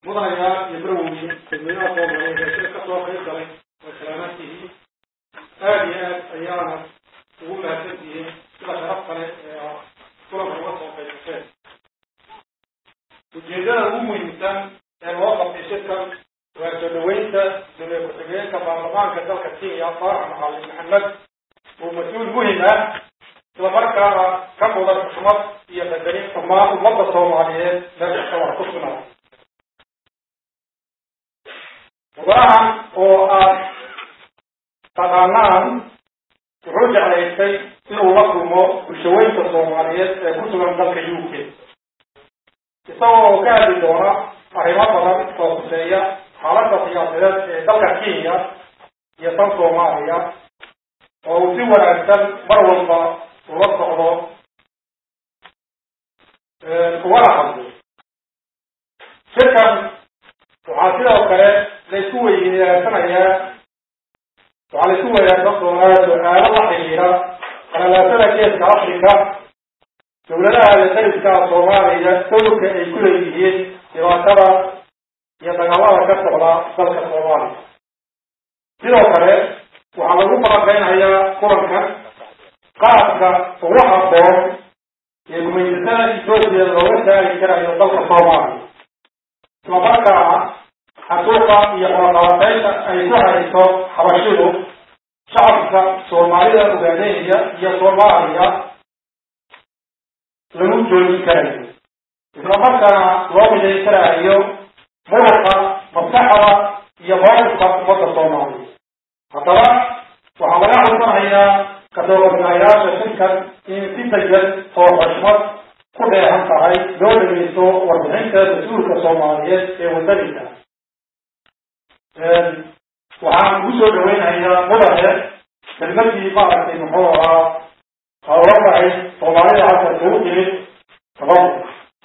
mudanayaa iyo marweyne dadweynaha soomaaliyeed ee shir kasoo qayb galay way salaamaantihiin aada iyo aad ayaana ugu mahadsantihiin sida sharaf kale ee a kulanka uga soo qaybgaseen ujeedada ugu muhiimsan ee loo qabtay shirkan waa soo dhaweynta dowlad ku-xigeenka baarlamaanka dalka kenya farax macalin maxamed oo mas-uul muhim ah isla markaana ka mudan xushmad iyo qadarin dhammaan ummadda soomaaliyeed meel kasta wax ku sugnaa mudanahan oo aad taqaanaan wuxuu jeclaystay inuu la kulmo bulshaweynta soomaaliyeed ee ku sugan dalka u k isagoo ka hadli doona arrimo badan oo kuseeya xaaladda siyaasadeed ee dalka kenya iyo tan soomaaliya oo uu si wanaagsan mar walba ula socdo ugana hadlo shirkan waxaa sidoo kale laysku weydaasanayaa waxaa laysku weydaarsan doonaa su-aalo la xiriira qalalaasada geeska africa dowladaha dariska soomaaliya dowlka ay ku leeyihiin dhibaatada iyo dagaalada ka socda dalka soomaaliya sidoo kale waxaa lagu falanqeynayaa kulankan qaabka ugu haboon ee gumaysatada etoobiya looga saari karayo dalka soomaaliya islamarkaana xasuuqa iyo qalaqabateynta ay ku hayso xabashidu shacabka soomaalida ogaadeynaya iyo soomaaliya lagu joojin karayo islamarkaana loo midayn karayo muruqa maskaxda iyo mawqifka ummadda soomaaliya haddaba waxaa laga xursanayaa kasooqabinayaasha shirkan in si degan oo xushmad ku dheehan tahay loo dhegeysto warbixinta mas-uulka soomaaliyeed ee wadaniga waxaan ugu soo dhaweynayaa mudane kelmadii maaragtay muxuu ahaa hawla tahay soomaalida halka kugu timid tababur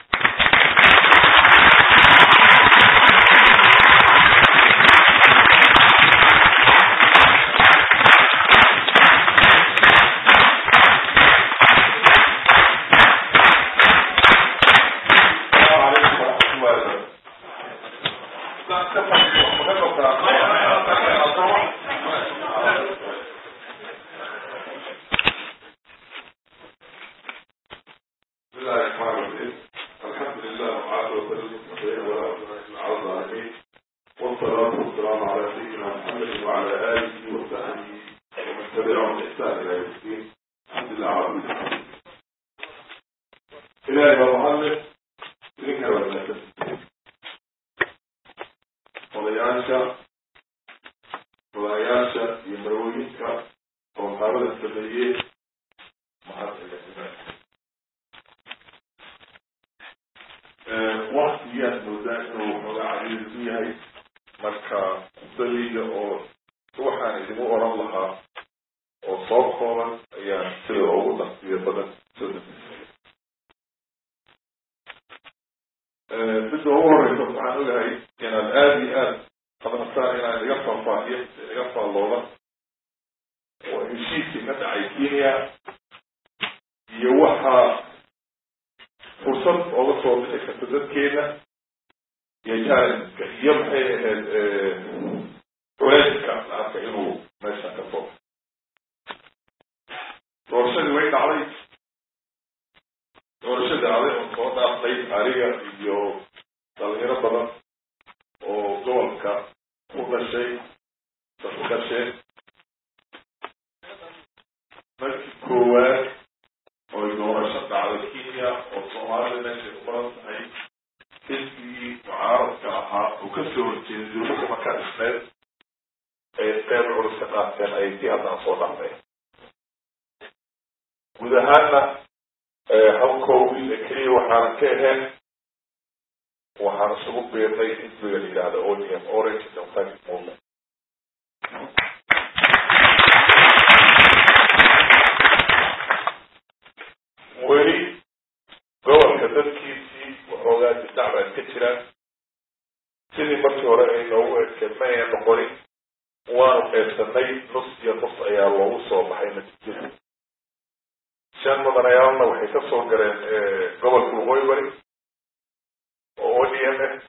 shan mudanayaalna waxay ka soo galeen gobolka waqooyi bari oo o d m ah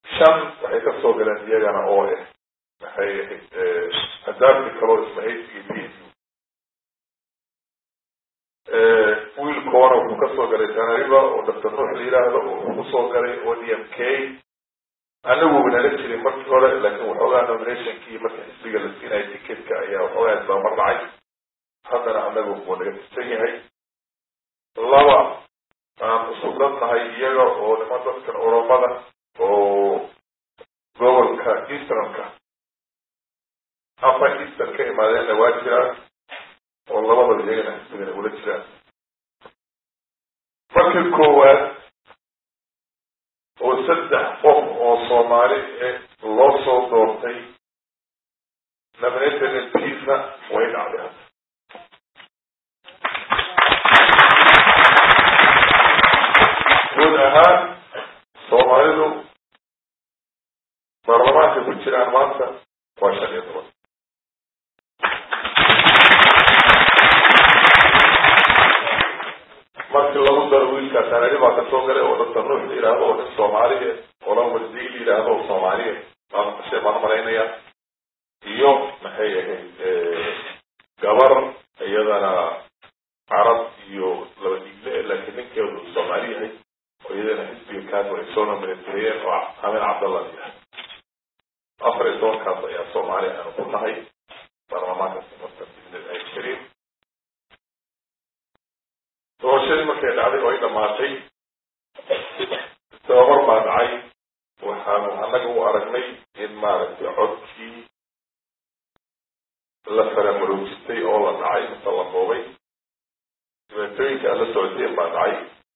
shan waxay kasoo galeen iyagana oo ah maxay ahayd adaabti kaloo ismahaysiga p s u wiilkoona wuxuu kasoo galay tanariba oo doctor nuux la yidhaahdo wuxuu kusoo galay o d m k anagu nala jiray markii hore laakiin waxoogaa nominationkii marka xisbiga la siinaya ticketka ayaa waxoogaa isbamar dhacay haddana anagu wuu naga tirsan yahay laba aan isku dadnahay iyaga oo niman dadkan oromada oo gobolka easternka upper eastern ka imaadeenna waa jiraan oo labadaba iyagana xisbigana ula jiraan markii koowaad oo saddex qof oo soomaali eh loo soo doortay nominated mpiisa way dhacday hadda guud ahaan soomaalidu baarlamaanka ku jiraan maanta waa shan iyo toban markii lagu daro wiilkaa tanari baa kasoo galay oo doctor nuux la yidhaahdo oo nin soomaaliya ola wardiy la yidhaahdo oo soomaaliya baan maqashay baan umalaynaya iyo maxay ahayd gabar iyadana carab iyo laba dhiigle laakiin ninkeedu soomaali yahay oo iyadana xisbiga kaas ay soo nominateeyeen oo amin cabdallah yahay afar iyo tobankaas ayaa soomaali aanu ku nahay baarlamaanka marka bismillahi kariim doorashadii markay dhacday oo ay dhamaatay tababar baa dhacay waxaanu annaga u aragnay in maaragtay codkii la faramarowjistay oo la dhacay mise la boobay dhibaatooyinka aad la socoteen baa dhacay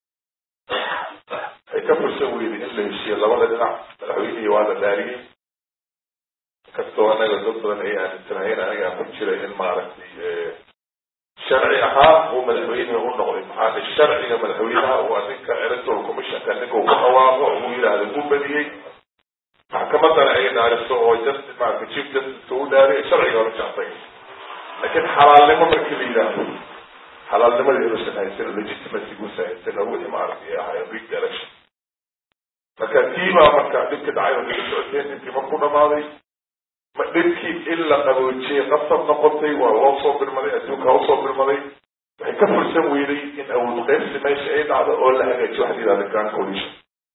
ay ka fursan weyday in la heshiiyo labada dhinac madaxweynihii waa la dhaariyey kastoo anaga dad badan ay aaminsanaayeen anagaa ku jira in maaragtay sharci ahaan uu madaxweynihi u noqday maxaa sharciga madaxweynaha waa ninka electoral commissionka ninka uu ku dhawaaqo uu yidhaahdo u badiyey maxkamadana ay dhaariso oo justice maarata chief justice u dhaariy sharciga hore jactay laakiin xalaalnimo markii la yidhaahdo xalaalnimadii inuusan haysan legitimacy guusa haysan wixii maaragtay ahaayeen big election marka tiibaa marka dhibki dhacay oo kala socoteen intii marku dhamaaday ma dhibkii in la qaboojiyey qasab noqotay waa loo soo birmaday adduunka ha usoo birmaday waxay ka fursan weyday in awood qaybsi meesha ay dhacdo oo la hagaajiyo waxa la yidhahda grand coalition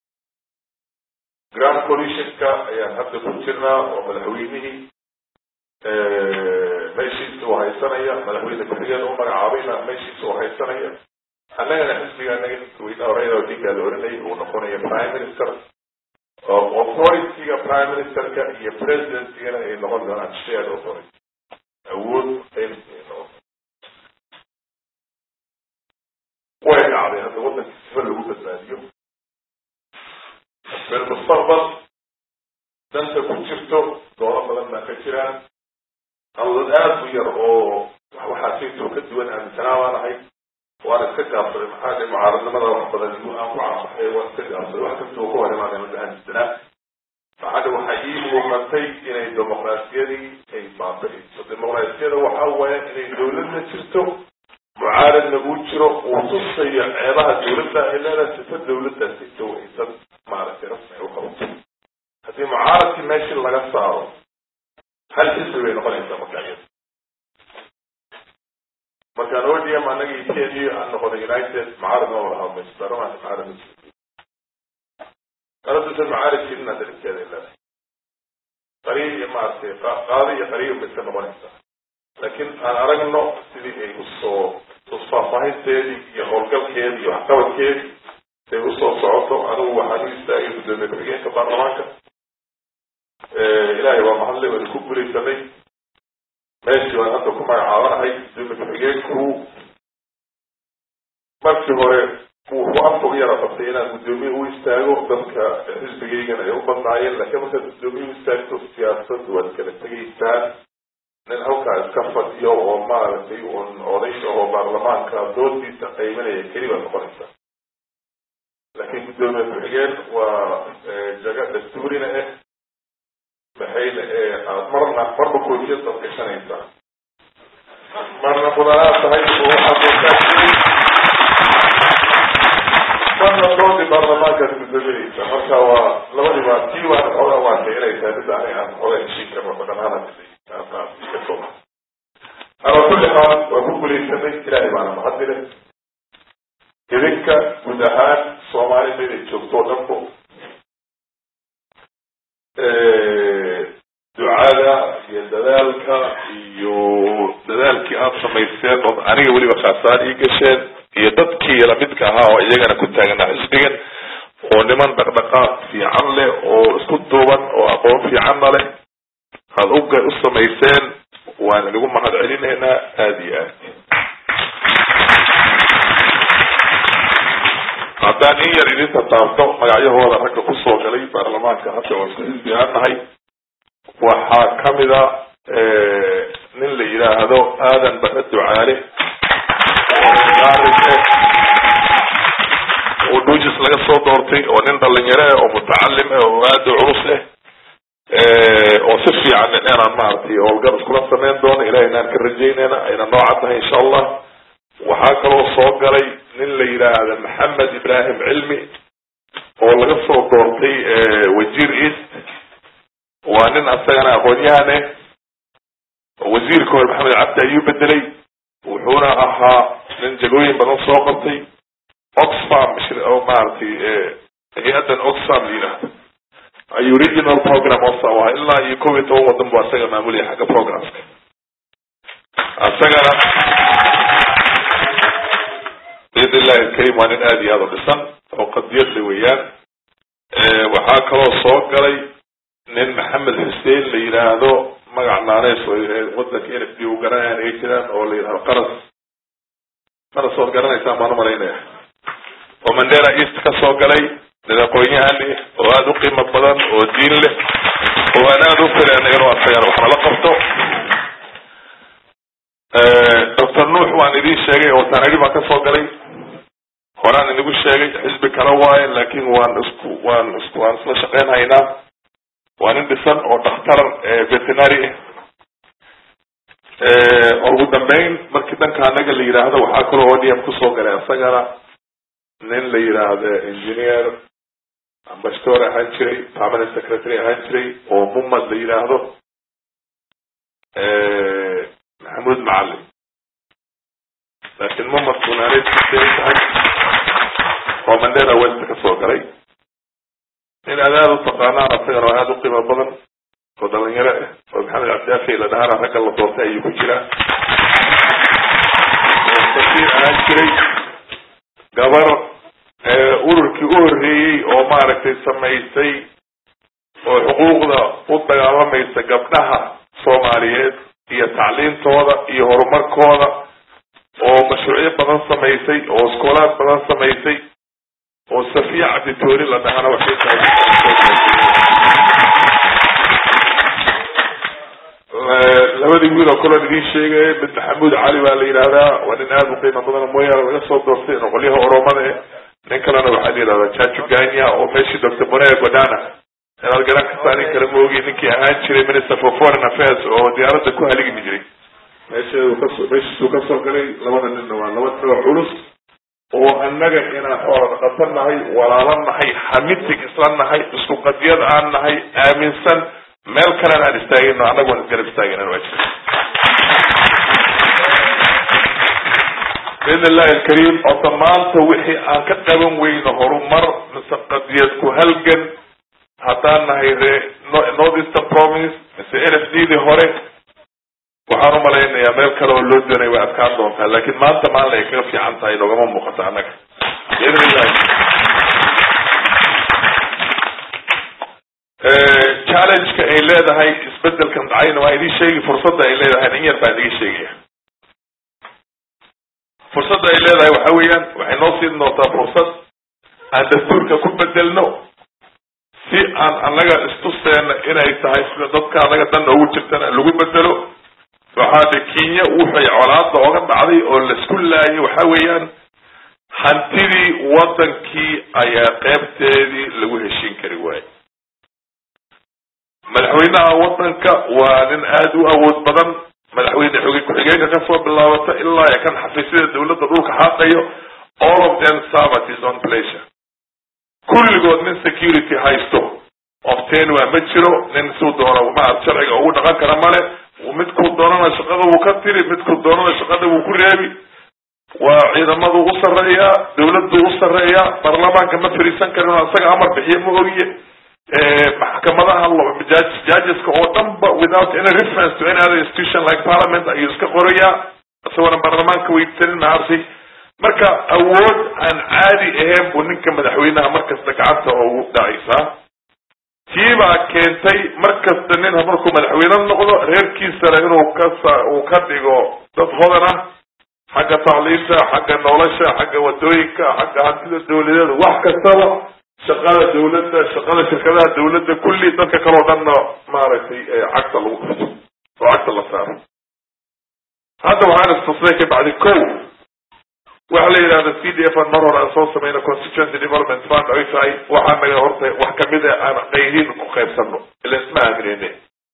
grand coalitionka ayaan hadda ku jirnaa oo madaxweynihii meeshiisa uu haysanaya madaxweyne ku-xigeen u magacaabayna meeshiisa uu haysanaya annagana xisbiga anaga ninka weyne oreyda oo ninkaa la oranayay uu noqonayo prime minister oo authorityga prime ministerka iyo presidentigana ay noqon doonaan shared authority awood qaybsi ay noqon way dhacday hadda waddanka sifa lagu badbaadiyo bilmustaqbal danta ku jirto doono badan baa ka jiraan awdad aada u yar oo waxaasaytoo ka duwan aaminsanaa baan ahay waana iska gaabsaday maxaa dhe mucaaradnimada wax badan igu aan ku caasaxay waan iska gaabsaday wax kastoo ka hor imaadeen wada aaminsanaa maxaa dhe waxaa ii muuqatay inay dimuqraasiyadii ay baabi'iso dimuqraasiyada waxaa waaya inay dawladna jirto mucaaradna uu jiro uu tusayo ceebaha dawladda ay leedahay sifa dawladdaasi ito aysan maaragtay rasmi ay u qabato haddii mucaaradkii meeshii laga saaro hal xisbi bay noqonaysaa marka iyada markaan odm anaga kenya aan noqonay united mucaarad ma wada hadlayso baarlamaanka mucaarad ma jiro qaladusan mucaarad jirin hadda dhibkeeda leedahay qariib iyo maaragtay qaadi iyo qariib bay iska noqonaysaa laakiin aan aragno sidii ay usoo faahfaahinteedii iyo howlgalkeedii iyo waxqabadkeedii say usoo socoto anigu waxaan u istaagay guddoomiye ku-xigeenka baarlamaanka ilaahay waa mahadle waynu ku guulaysanay meeshii waan hadda ku magacaabanahay guddoomiye ku-xigeenku markii hore wuxuu afka u yara qabtay inaan guddoomiye u istaago dadka xisbigaygana ay u badnaayeen laakiin markaad guddoomiye u istaagto siyaasadu waad kala tegaysaan nin halkaa iska fadhiyo oo maaragtay un oday oo baarlamaanka doodiisa qaybanaya keli baad noqonaysaa laakiin guddoomiye ku-xigeen waa jaga dastuurina ah maxayna aad marna marba koofiyad baad gashanaysaa marna mudanaad tahay oo waxaad marna doodii baarlamaankaas gudaminaysa marka waa labadiiba tii waan xoogaa waatay inay tahay midda aniga aan xoogaa heshiin karno badanaana iska soo ala kulli xaal waa ku gulaysanay ilaahay baana mahadile idinka guud ahaan soomaali meelay joogto o dhanbo ducada iyo dadaalka iyo dadaalkii aada samayseen oo aniga weliba khaasaan ii gasheen iyo dadkii lamidka ahaa oo iyagana ku taaganaa xisbigan oo niman dhaqdhaqaaq fiican leh oo isku duuban oo aqoon fiicanna leh aada uga u samayseen waan inagu mahad celinaynaa aada iyo aad haddaan in yar idinta taabto magacyahooda ragga kusoo galay baarlamaanka hadda waa isku xisbi aan nahay waxaa kamida nin la yidhaahdo aadan bare ducaale oo dhuujis laga soo doortay oo nin dhalinyaro ah oo mutacalim ah oo aada u culus ah oo si fiican inaan maaragtay howlgal iskula sameyn doono ilahay inaan ka rajaynayna ayna nooca tahay insha allah waxaa kaloo soo galay nin la yidhaahda maxamed ibrahim cilmi oo laga soo doortay wasiir east waa nin asagana aqoon-yahan eh wasiirka hore maxamed cabdi ayuu bedelay wuxuuna ahaa nin jagooyin badan soo qabtay oxfam oo maaragtay hay-addan oxfam la yidhaahdo ayuu regional program osa ahaa ilaa iyo kob iyo toban wadan bu asaga maamulaya xagga programska asagana biidn illahi alkarim waa nin aada iyo aada u dhisan oo qadiyadle weeyaan waxaa kaloo soo galay nin maxamed xuseen la yidhaahdo magac naaneys wadanka n f d u garanayaan ay jiraan oo la yidhahdo qaras qaras ood garanaysaan baan umalaynaya oo mandela east ka soo galay nin aqoon-yahan oo aada u qiimo badan oo diin leh oo aan aada u filayna inuu asagana wax nala qabto doctor nuux waan idin sheegay oo tanari baan ka soo galay horaan inagu sheegay xisbi kale waaye laakin waan isku waan isku waan isla shaqeyn haynaa waa nin dhisan oo dhakhtar veterinary ah ugu dambeyn markii dhanka anaga la yidhaahdo waxaa kaloo odm kusoo galay asagana nin la yidhaahdo engineer ambassador ahaan jiray permanent secretary ahaan jiray oo mumad la yidhaahdo maxamuud macalin laakiin mumad kunaanay tahay oo mandela west ka soo galay nin aad aada u taqaanaan asagana oo aada u qiimo badan oo dhalinyaro ah oo maxamed cabdiafi la dhahaana ragga la doortay ayuu ku jiraa oo safiir ahaan jiray gabar ururkii u horreeyey oo maaragtay samaysay oo xuquuqda u dagaalamaysa gabdhaha soomaaliyeed iyo tacliintooda iyo horumarkooda oo mashruucyo badan samaysay oo iskoolaad badan samaysay oo safiya cabditoori la dhahana waxay tahay labadii wiil oo kaloo idin sheegaya mid maxamuud cali baa la yidhahdaa waa nin aada u qiimo badan mooyaane laga soo doortay noqolyaha oromada eh nin kalena waxaa la yidhahdaa jajo ganya oo meeshii doctor bonea godana inaad garan kartaa nin kale maogi ninkii ahaan jiray minister for foreign affairs oo diyaaradda ku haligmi jiray meesheedu kaso meeshiisuu kasoo galay labada ninna waa laba tiro culus oo annaga inaan xoola dhaqatan nahay walaalo nahay hamitig isla nahay isku qadiyad aan nahay aaminsan meel kalena aan istaagayno annagu aan isgarab istaagaynan waa jira biidn illahi alkariim ota maanta wixii aan ka qaban weyno horumar mise qadiyad ku halgan haddaan nahay ree north eastern province mise n f d dii hore waxaan umalaynayaa meel kale oo loo doonay way adkaan doontaa laakin maanta maalin ay kaga fiican tahay noogama muuqato annaga biidn illahi challengeka ay leedahay isbedelkan dhacayna waa idin sheegi fursadda ay leedahay in yar baan idiga sheegaya fursadda ay leedahay waxa weeyaan waxay noo siin doontaa fursad aan dastuurka ku bedelno si aan annaga istuseena inay tahay sida dadka annaga dan ugu jirtana lagu bedelo waxaa de kenya wuxay colaada oga dhacday oo laisku laayay waxa weeyaan hantidii wadankii ayaa qeybteedii lagu heshin kari waayey madaxweynaha wadanka waa nin aada u awood badan madaxweyne xoge ku-xigeenka kasoo bilaabata ilaa kan xafiisyada dawladda dhulka xaaqayo all of them serve at his own pleasure kulligood nin security haysto often waa ma jiro nin suu doono maarata sharciga ugu dhaqan kara male midkuu doonana shaqada wuu ka tiri midkuu doonana shaqada wuu ku reebi waa ciidamadu u sarreeyaa dawladdu u sarreeyaa baarlamaanka ma fariisan karin oo isaga amar bixiyo ma ogiye maxkamadaha judgeska oo dhan ba without any reference to any other institution like parliament ayuu iska qorayaa isagoona baarlamaanka weydisanin maartay marka awood aan caadi ahayn buu ninka madaxweynaha markasta gacanta ugu dhacaysaa tiibaa keentay markasta nin markuu madaxweyne noqdo reerkiisana inuu ka uu ka dhigo dad hodan ah xagga tacliinta xagga nolosha xagga wadooyinka xagga hantida dawladeeda wax kastaba shaqada dawladda shaqada shirkadaha dawladda kulli dadka kaleo dhanna maaragtay cagta lagu xito oo cagta la saaro hadda waxaan istusnay ka bacdi ko waxa la yidhahda c d f an mar hore aan soo sameyna constituency development fund ay tahay waxaa naga horta wax kamid a aan qayriin ku qaybsano ila isma aamineyne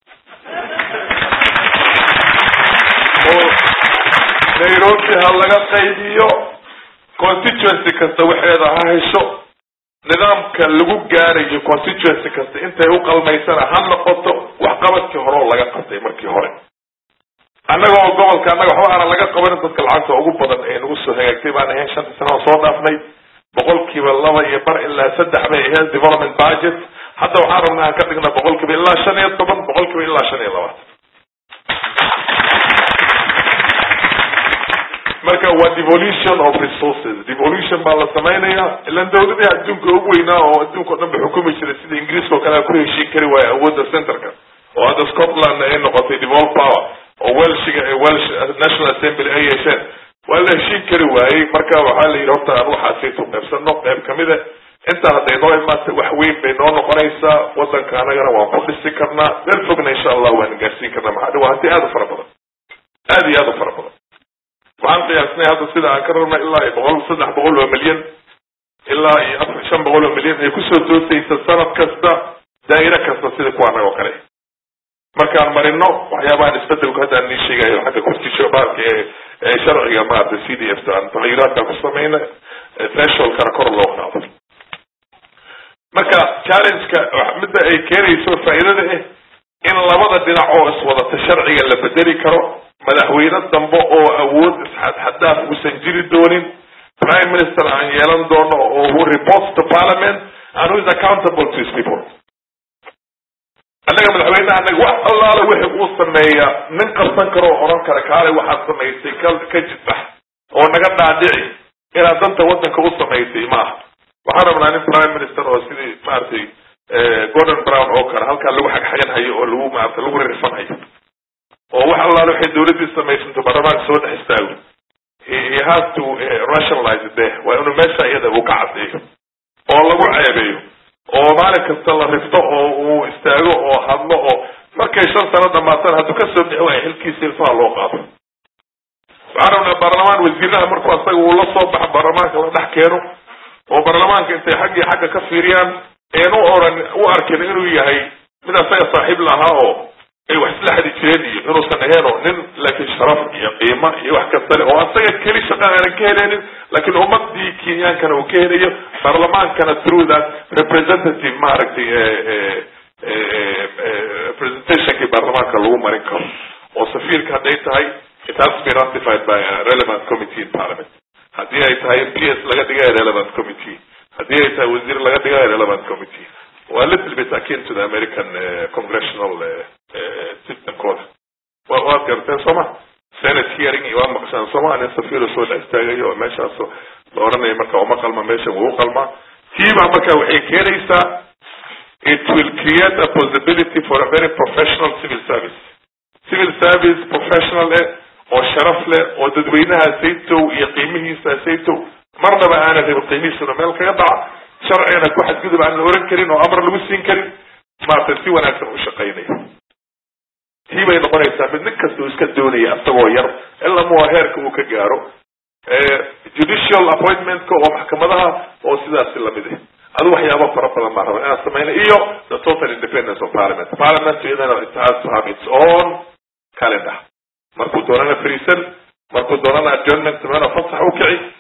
oo nairobi ha laga qaybiyo constituency kasta waxeeda ha hesho nidaamka lagu gaarayo constituency kasta intay u qalmaysana ha noqoto waxqabadkii hore oo laga qabtay markii hore annaga oo gobolka annaga waxba aanan laga qabanin dadka lacagta ugu badan ee nagu soo hagaagtay baan ahayn shantii sana oo soo dhaafnay boqolkiiba laba iyo bar ilaa saddex bay ahayd development budget hadda waxaan rabnaa aan ka dhigna boqolkiiba ilaa shan iyo toban boqolkiiba ilaa shan iyo labaatan marka waa devolution of resources devolution baa la sameynaya ilan dawladii adduunka ugu weynaa oo adduunka o dhan ba xukumi jiray sida ingiriiska oo kale a ku heshiin kari waayo awoodda centerka oo hadda scotland ay noqotay devolve power oo welshiga welsh national assembly ay yeesheen waa la heshiin kari waayey marka waxaa la yidhi horta aan waxaasaytu qaybsano qayb kamida intaa hadday noo imaata wax weyn bay noo noqonaysaa wadanka anagana waan ku dhisi karnaa meel fogna insha allah waan gaarsiin karnaa maxaa waa hanti aada u fara badan aada iyo aada u fara badan waxaan qiyaasnay hadda sida aan ka rabna ilaa iyo boqol saddex boqol oo milyan ilaa iyo afar shan boqol oo milyan ay kusoo toosaysa sanad kasta daa'iro kasta sida kuwa annaga oo kale markaan marino waxyaabahan isbedelku haddaan nii sheegayo xagga constitution baarka ee sharciga maarata c d f ta aan taxayuraadka ku samayna thresholdkana kor loo qaado marka challengeka midda ay keenayso faa'iidada ah in labada dhinac oo iswadata sharciga la bedeli karo madaxweyne dambe oo awood isxadxadaaf uusan jiri doonin prime minister aan yeelan doono oo who reports to parliament and who is accountable to his people annaga madaxweyneha anaga wax allaala wixii uu sameeya nin qabsan karo oo oran kara kaale waxaad samaysay ka ka jidbax oo naga dhaadhici inaad danta wadanka u samaysay maaha waxaan rabnaa nin prime minister oo sidii maaragtay gordon brown oo kale halkaa lagu xagxagan hayo oo lagu maarata lagu rirfan hayo oo wax allaala waxay dawladdii samaysanto baarlamaanka soo dhex istaago he has to rationalize de waa inuu meesha iyada uu ka caddeeyo oo lagu ceebeeyo oo maalin kasta la rifto oo uu istaago oo hadlo oo markay shan sano dhamaatana hadduu kasoo bixi waaya xilkiisa ilfaha loo qaado waxaan rabnaa baarlamaan wasiiraha markuu asaga uu la soo baxa baarlamaanka la dhex keeno oo baarlamaanka intay xag iyo xagga ka fiiriyaan een u oran u arkin inuu yahay mid asaga saaxiib lahaa oo ay wax isla xadi jireen iyo inuusan ahayn oo nin laakiin sharaf iyo qiimo iyo wax kasta le oo asaga keli shaqa aanan ka heleynin laakiin ummadii kenyaankana uu ka helayo baarlamaankana through that representative maaragtay representationkii baarlamaanka lagu marin karo oo safiirka hadday tahay it has to be ratified by a relevant committee in parliament haddii ay tahay m p s laga dhigayo relevant committee haddii ay tahay wasiir laga dhigayo relevant committee waa little bit akin to the american uh, congressional uh, systemkooda wa waad garteen sooma senate hearing iyo waa maqshaan sooma nin safiiro soo dhex istaagayo oo meeshaas la oranayo marka uma qalma meesha wuu qalmaa tiibaa marka waxay keenaysaa it will create a possibility for a very professional civil service civil service professional eh oo sharaf leh oo dadweynaha saytow iyo qiimihiisa saytow marnaba aanan rabin qiimihiisuna meel kaga dhaca sharcigana ku xadgudub aan la oran karin oo amar lagu siin karin maarata si wanaagsan u shaqaynayo tii bay noqonaysaa mid nin kasta uu iska doonaya asagoo yar ilaa mua heerka uu ka gaaro judicial appointmentka oo maxkamadaha oo sidaasi lamid ah adu waxyaaba fara badan baan raba inaan sameyna iyo the total independence of parliament parliament iyadana it has to have its own calendar markuu doonana friisan markuu doonana adjournment sameyna fasax u kici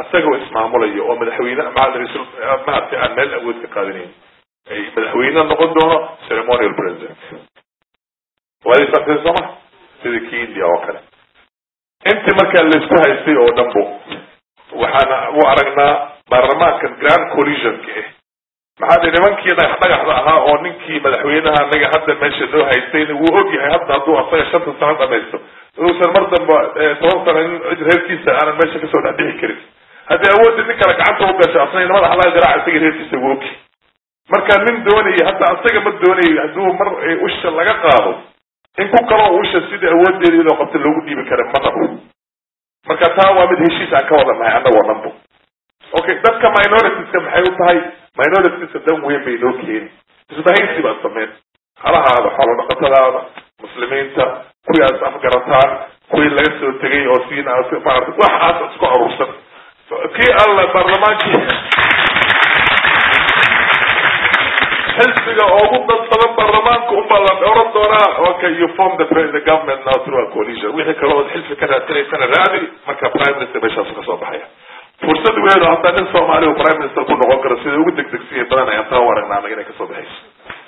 isagoo ismaamulayo oo madaxweyne maaragtay maaragtay aan meel awood ka qaadanayn ay madaxweyne noqon doono ceremonial president waadi fateen sooma sida kii india oo kale intii markaa laisku haystay oo dhan bu waxaana u aragnaa baarlamaankan grand collisionka ah maxaa dhi nimankii dhagax dhagaxda ahaa oo ninkii madaxweynaha anaga hadda meesha noo haystayna wuu og yahay hadda hadduu asaga shanta sano dhamaysto inuusan mar damba toban sano in cid reerkiisa aanan meesha kasoo dhex dhixi karin haddii awoodda nin kale gacanta u gasho asna madax laga garaaca isaga reerkiisa wuu ogi marka nin doonaya hadda asaga ma doonayo hadduu mar usha laga qaado in ku kaloo usha sida awoodeeda iyadoo qabta loogu dhiibi kara ma rabo marka taa waa mid heshiis aan ka wada nahay annagoo dhan bu okay dadka minoritiska maxay u tahay minoritiska dan weyn bay noo keeni isbahaysi baad sameen halahaada xoolo dhaqatadaada muslimiinta kuwii aad afgarataan kuwii laga soo tegay oo siina maarata waxaas isku aruursan kii alla baarlamaankii xisbiga ugu dad badan baarlamaanka unbaa la oran doonaa okay you form the the government now through a coalition wixii kale ood xilfi ka raadsanaysana raadi marka prime minister meeshaasu kasoo baxaya fursad weyn oo hataa nin soomaali u prime minister ku noqon karo sida ugu degdegsiya badan ayaan taa u aragnaa anaga inay kasoo baxayso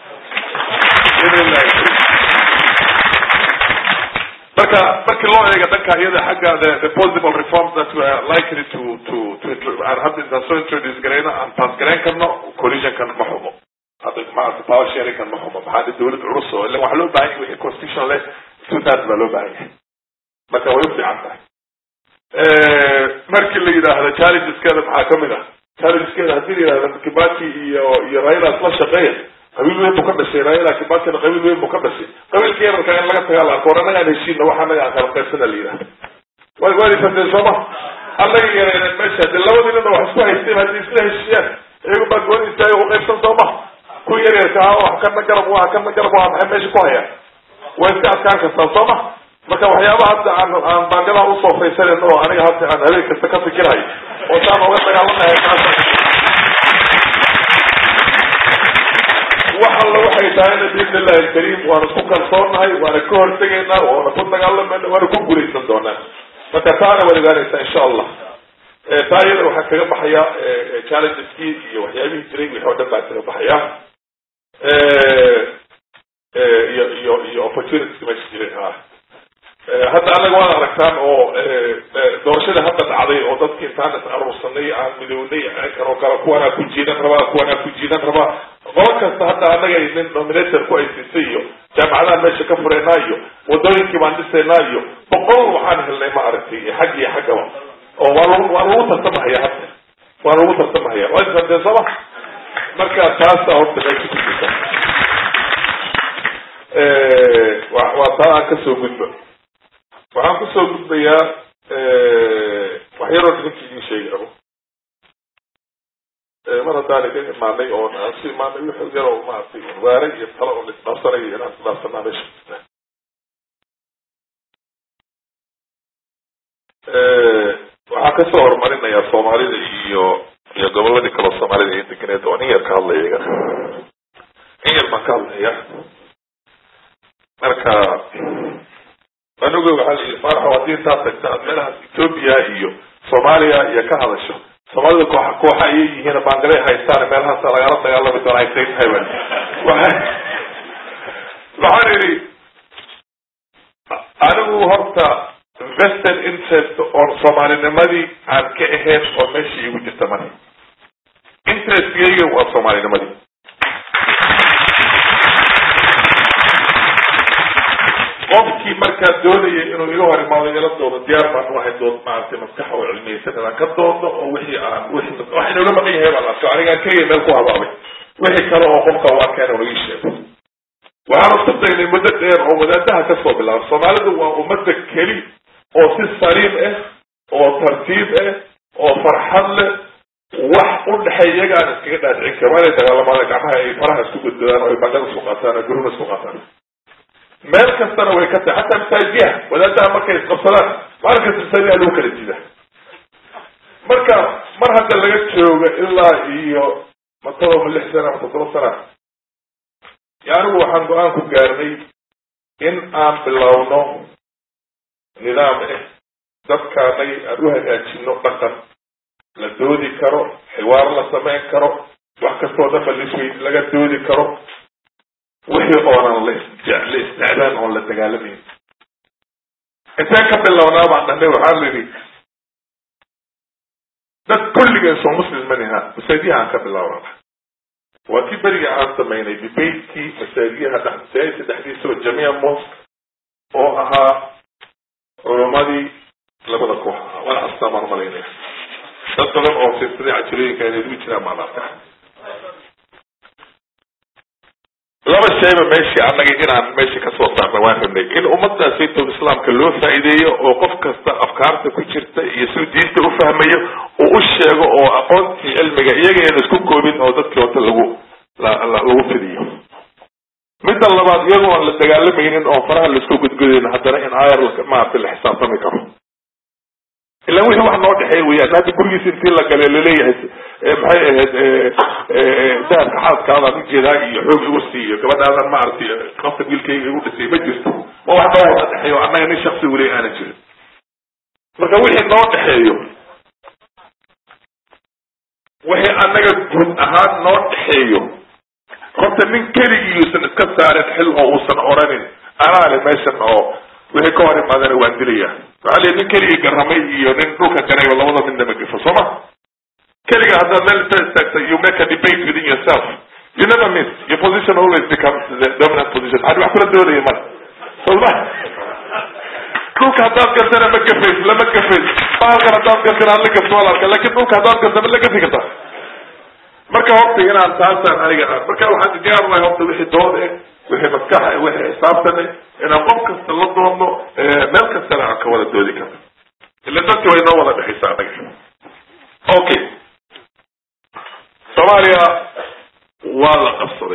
marka markii loo eega dhanka iyada xagga the the possible reforms that we are likely to to to aan hadda intaan soo introduce garayno aan pass garayn karno coalitionkan ma xumo hadda maarata power sharingkan ma xumo maxaa dhi dawlad culus oo ila waxaa loo baahan yahay wixii constitution leh two thirds baa loo baahan yahay marka way u fiican tahay markii la yidhaahdo challengeskeeda maxaa kamid ah challengeskeeda haddii la yidhahdo kibaki iyo iyo raila isla shaqeeya qabiil weyn buu ka dhashay raila kibakina qabiil weyn buu ka dhashay qabiilka yararka in laga tagaa la arko war annagaan heshiina waxa anaga aan kala qaybsana la yidhahdo wa waadi fateen sooma annaga yareyneen meesha de labadii nina wax isku haysteen haddii isla heshiiyaan iyagu baa gooni istaaga u qaybsan sooma kuwa yaryarka ah wax kana garab waa kana garab waa maxay meesha ku hayaan way iska adkaan kartaa sooma marka waxyaaba hadda aan aan baangadaha usoo faysanayno oo aniga hadda aan habeen kasta ka fikirayo oo saan oga dagaalamahay wax alla waxay tahayna biidn illahi alkariim waana ku kalsoonnahay waana ka hortegaynaa waana ku dagaalamayna waana ku guulaysan doonaa marka taana waad ogaanaysaa insha allah taa iyada waxaa kaga baxaya challengeski iyo waxyaabihii jiray wixii oo dhan baa kaga baxaya iyo iyo iyo opportunities meesha jiray ah hadda anaga waad aragtaan oo doorashada hadda dhacday oo dadki intaan is aruursanay aan midownay kanoo kale kuwanaa ku jiidan rabaa kuwanaa ku jiidan rabaa qolo kasta hadda anaga nin nominator ku aysiisay iyo jaamacadaha meesha ka fureynaa iyo wadooyinkii baan dhisaynaa iyo boqol waxaan helnay ma aragtay xag iyo xaggaba oo waa lagu waa lagu tartamahaya hadda waa lagu tartamahaya waa isfadeen sooma marka taasa horta meesha ku jirta waa taa aan kasoo gudba waxaan kusoo gudbayaa waxyaroo ninkii idin sheegi rabo mar haddaan idin imaanay oon aan su imaanay wixii yaroo maaragtay waare iyo talo oo laisdhaafsanayo inaan isdhaafsanaa meesha jirta waxaan kasoo horumarinayaa soomaalida iyo iyo goboladii kaloo soomaalida iyo deganeed oo nin yar ka hadlaya iyaga nin yar baan ka hadlaya marka anuga waxaa la yidhi faaraxo haddii intaad tagta aad meelahaas ethoopia iyo soomaaliya iyo ka hadasho soomaalida kooxa kooxa ayay yihiin baangalay haystaan meelahaasa lagala dagaalami doona ay say tahay ba waxaan idhi anigu horta vested interest oon soomaalinimadii aan ka ahayn oo meesha iigu jirta male interestkayga waa soomaalinimadii qofkii markaa doonaya inuu iga hor imaado ila doodo diyaar baan u ahay dood maaragtay maskaxa oo cilmiyeysan inaan ka doodo oo wixii aan wixii wax inooga maqan yahay baan arko anigaan keliya meel ku habaabay wixii kale oo qofka u arkeen oo ii sheego waxaan isku daynay muddo dheer oo wadaadaha kasoo bilaaba soomaalidu waa ummadda keli oo si saliim ah oo tartiib ah oo farxad leh wax u dhexeey iyaga aan iskaga dhaadicin karin waa inay dagaalamaan gacmaha ay faraha isku gudbadaan oo ay bangada isku qaataan oo guruna isku qaataan meel kastana way ka tahay xataa masaajiyaha wadaadaha markay isqabsadaan maalin kasta masaajiyaha lagu kala jida marka mar hadda laga joogo ilaa iyo mataba ma lix sana ama toddoba sana anigu waxaan go-aan ku gaarnay in aan bilowno nidaam ah dadkaanay aan u hagaajino dhaqan la doodi karo xiwaar la samayn karo wax kastoo dafa lisweyd laga doodi karo wixii oonan la la isnacdaan oon la dagaalamayn intaan ka bilownaa baan dhahnay waxaa la yidhi dad kulligeen soo muslim maniha masaajidyaha aan ka bilaabana waa kii beriga aan samaynay debatekii masaajidyaha dhex masaajidka dhexdiisa oo jamiica mosque oo ahaa culamadii labada koox ahaa wala xastaa baan malaynaya dad badan oo fiirsaday cajirooyinka inay ugu jiraan baan arkaa laba shayba meeshii annaga inaan meesha kasoo saarna waan rabnay in ummadaas saytow islaamka loo faa'iideeyo oo qof kasta afkaarta ku jirta iyo siduu diinta ufahmayo uu u sheego oo aqoontii cilmiga iyagayna isku koobin oo dadkii wata lagu lagu fidiyo midda labaad iyagoo aan la dagaalamaynin oo faraha laisku gudgudayn haddana in aayar maaragtay la xisaabtami karo ilan wixii wax noo dhexeey weyaan hadda gurigiisa intii la gale laleeyahay maxay ahayd dahabka xaaskaadaan ujeedaa iyo xoog igu siiyo gabadhaadan maaragtay qasab wiilkayga igu dhisay ma jirto ma wax noo wada dhexeeyo annaga nin shaksi weli aana jirin marka wixii noo dhexeeyo wixii annaga guud ahaan noo dhexeeyo horta nin keligiiuusan iska saarin xil oo uusan oranin anaa le meeshan oo wixii ka hor imaadana waan dilaya waxaa lii nin keligii garamay iyo nin dhulka garay oo labada midna ma gifo soo ma keliga haddaad meel inta istaagtay you make a debate within yourself you never miss your position always becomes the dominant position hadi wax kula doodaya mara soma dhulka haddaad gartana ma gafays lama gafays baalkan haddaad gartana ad la gafto walaalka lakin dhulka haddaad garta ma la gafi kartaa marka horta inaan taasaan aniga marka waxaan diyaar lahay horta wixii dood eh wixii maskax eh wixii xisaabtan eh inaan qof kasta la doodno meel kastana aan ka wada doodi karno ila dadki way noo wada dhexaysaa anaga okay soomaaliya waa la qabsaday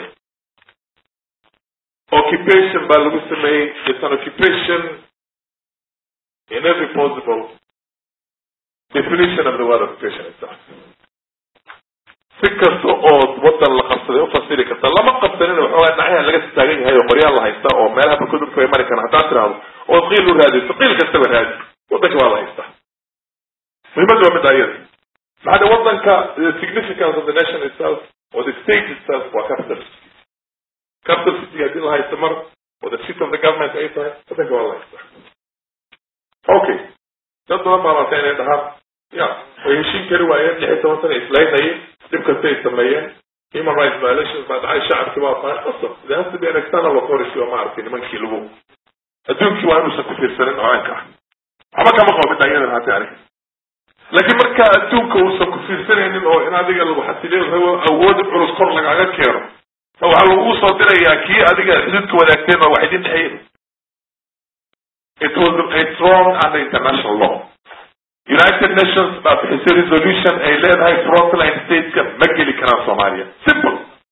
occupation baa lagu sameeyey it's an occupation in every possible definition of the word occupation itself si kasta oo wadan la qabsaday ufasiri karta lama qabsanin waxoogaa dhacyaha laga taagan yahay oo qoryaal la haysta oo meelaha bakudurka ay mari karaan haddaad tirahdo oo qiil u raadiyso qiil kastaba raadi wadanka waa la haystaa muhimadda waa midda ayada maxaa wadanka the significance of the nation itself or the state itself waa capital city capital city haddii la haysto mar oo the seat of the government ay tahay wadanka waa la haystaa okay dad badan baa marka inay dhahaan ya way heshiin kari waayeen lix iyo toban sana islaynayeen dhib kasta ay sameeyeen human rights violations baa dhacay shacabkii waa tahay qasab there has to be an external authority oo maaragtay nimankii lagu adduunkii waa inuusan ku fiirsanin oanka ah waxba kama qabo midda iyadan hati aniga laakiin marka adduunka uusan ku fiirsanaynin oo in adiga lagu xasiliyo rabo awood culus kor lagaga keeno ma waxaa lagu soo dirayaa kii adiga xididka wadaagteen oo wax idin dhexeyn it was it's wrong under international law united nations baa bixisay resolution ay leedahay frontline stateska ma geli karaan soomaaliya simple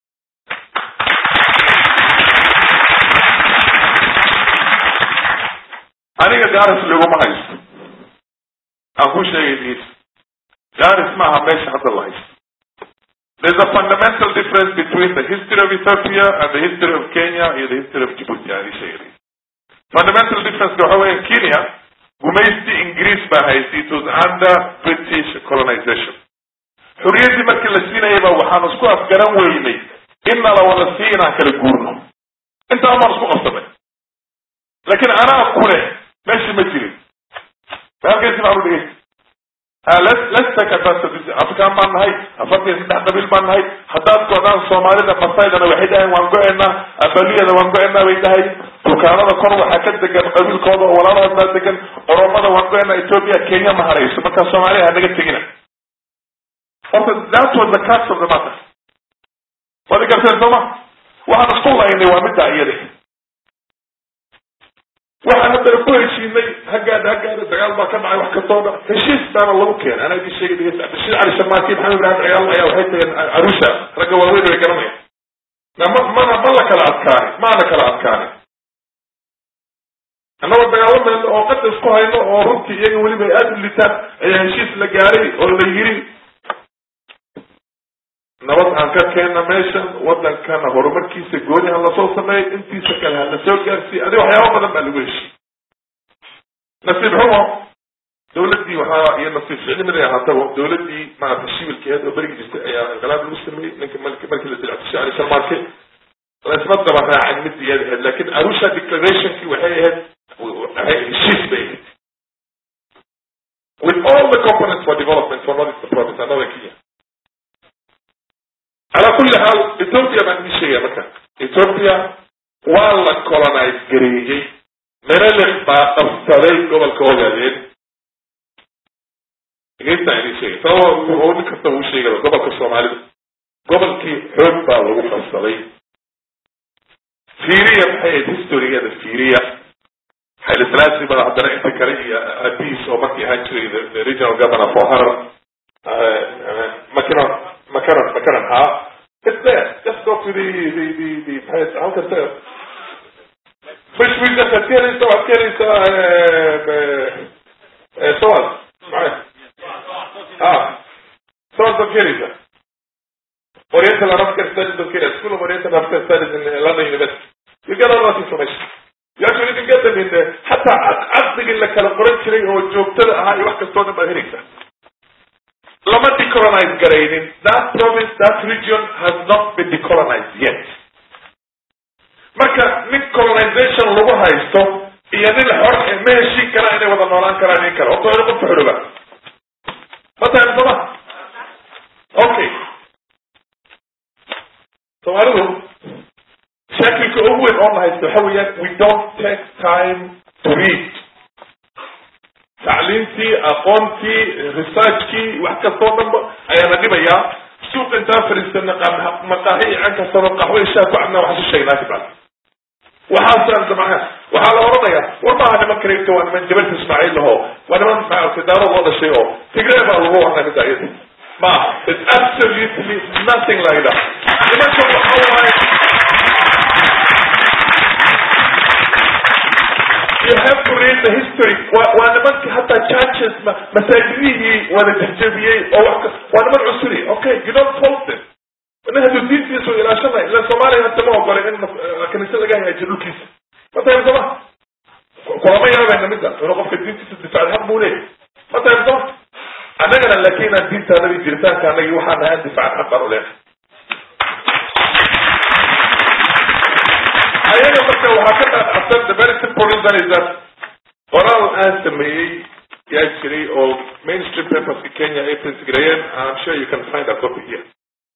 aniga garis laguma haysto aan ku sheegay diis garis maaha meesha hadda la haysto there's a fundamental difference between the history of Ethiopia and the history of Kenya iyo the history of Djibouti aan ii sheegay fundamental difference waxa weya Kenya gumaysti ingiriis baa haystay it was under british colonization xuriyaddii markii la siinayaba waxaan isku afgaran weynay in nala wada sii inaan kala guurno intaa maan isku qabsanay laakiin anaa ku leh meeshii ma jirin halkaysi baan u dhigay let's take advantage afrikaan baan nahay afartan iyo saddex qabiil baan nahay haddaad godaan soomaalida masaydana waxay dhahayn waan go-enaa abaliyada waan go-enaa bay dhahay dukaanada kor waxaa ka degan qabiilkooda oo walaalahood baa degan oromada waan go-enaa ethiopia kenya ma harayso markaa soomaaliya hanaga tegina horta that was the crux of the matter waad garteen sooma waxaan isku laynay waa middaa iyada waxaan haddana ku heshiinay haggaada haggaada dagaal baa ka dhacay wax kastoo dhan heshiis baana lagu keenay anaa idin sheegay dhegeysta bashir cali shamaaki maxamed ibrahim ciyaal ayaa waxay tageen arusha ragga waaweyn way garanayaan na ma mana ma la kala adkaani maana kala adkaani annagoo dagaalamayno oo qada isku hayno oo runtii iyaga weliba ay aada u litaan ayaa heshiis la gaaray oo la yiri nabad aan ka keenna meeshan wadankana horumarkiisa gooni ha lasoo sameeyo intiisa kale ha lasoo gaarsiiyo adi waxyaaba badan baa lagu heshiy nasiib xumo dawladdii waxaa iyo nasiib ficli mid ay ahaataba dawladdii maaragtay shibilkeed oo berigi jirtay ayaa inqilaab lagu sameeyey ninka marki markii la dilactishay ali sharmaarke laisma daba raacin mid iyad ahayd lakin arusha declarationkii waxay ahayd waxay heshiis bay ahayd with all the components for development for north eastern province another kenya calaa kulli xaal ethiopia baan idin sheegaya marka ethiopia waa la colonize gareeyey menelik baa qabsaday gobolka ogaadeen dhegeysta idin sheegay sababa nin kasta uu sheegaya gobolka soomaalida gobolkii xoog baa lagu qabsaday fiiriya maxay ahayd historygeeda fiiriya xaylislaasi baa haddana inta kale iyo abiis oo markii ahaan jiray the regional governor for harar makaron makaron makaron ha it's there just go to the the the the halkas fish week waxaad ka helaysa waxaad ka helaysaa soas maxay ah soas baad ka helaysa oriental arabic studies of Kenya school of oriental arabic studies in london university you get all that information you actually can get them in there hataa caqdigii la kala qoran jiray oo joogtada ahaa iyo wax kastoo dhan baad helaysaa lama decolonize garaynin that province that region has not been decolonized yet marka nin colonization lagu haysto iyo nin xor ma heshiin karaan inay wada noolaan karaan nin kale horta waa qofka xoroba ma tahay soma okay soomaalidu shaakilka ugu weyn oo na haysto waxa weeyaan we don't take time to read tacliimtii aqoontii researchkii wax kastoo dhanba ayaana dhibayaa suuq intaan fadhiisana maqaahi ican kastaba qaxwo ishaa ku cabnaa waxaan su sheegnaa kibal waxaasaan damca waxaa la odhanayaa war maaha niman kareegta waa niman jabalka ismaaciil laho waa niman maaragtay daarad oo dhashay oo tigree baa lagu warnaa mida iyada ma it's absolutely nothing like that nimanka waxa waaye you have to read the history waa nimanka hataa churches masaajidihii wada jajabiyey oo wa waa niman cusuri okay you don't fault them nin hadduu diintiisu ilaashanay ila soomaaliya hata ma ogolay in kaniisa laga hagaajiyo dhulkiisa ma tahay soma kulama yaabayna midda inuu qofka diintiisa difaac xaq buu leeyahy ma tahay soma annagana laakin aan diintaanadii jiritaanka anagii waxaan nahay an difaac xaq baan u leenahay ayaga marka waxaa ka dhaadhacsan the very simple reason is that qoraal aan sameeyey yaa jiray oo mainstream paperska kenya ay printsgareeyeen I'm sure you can find a copy here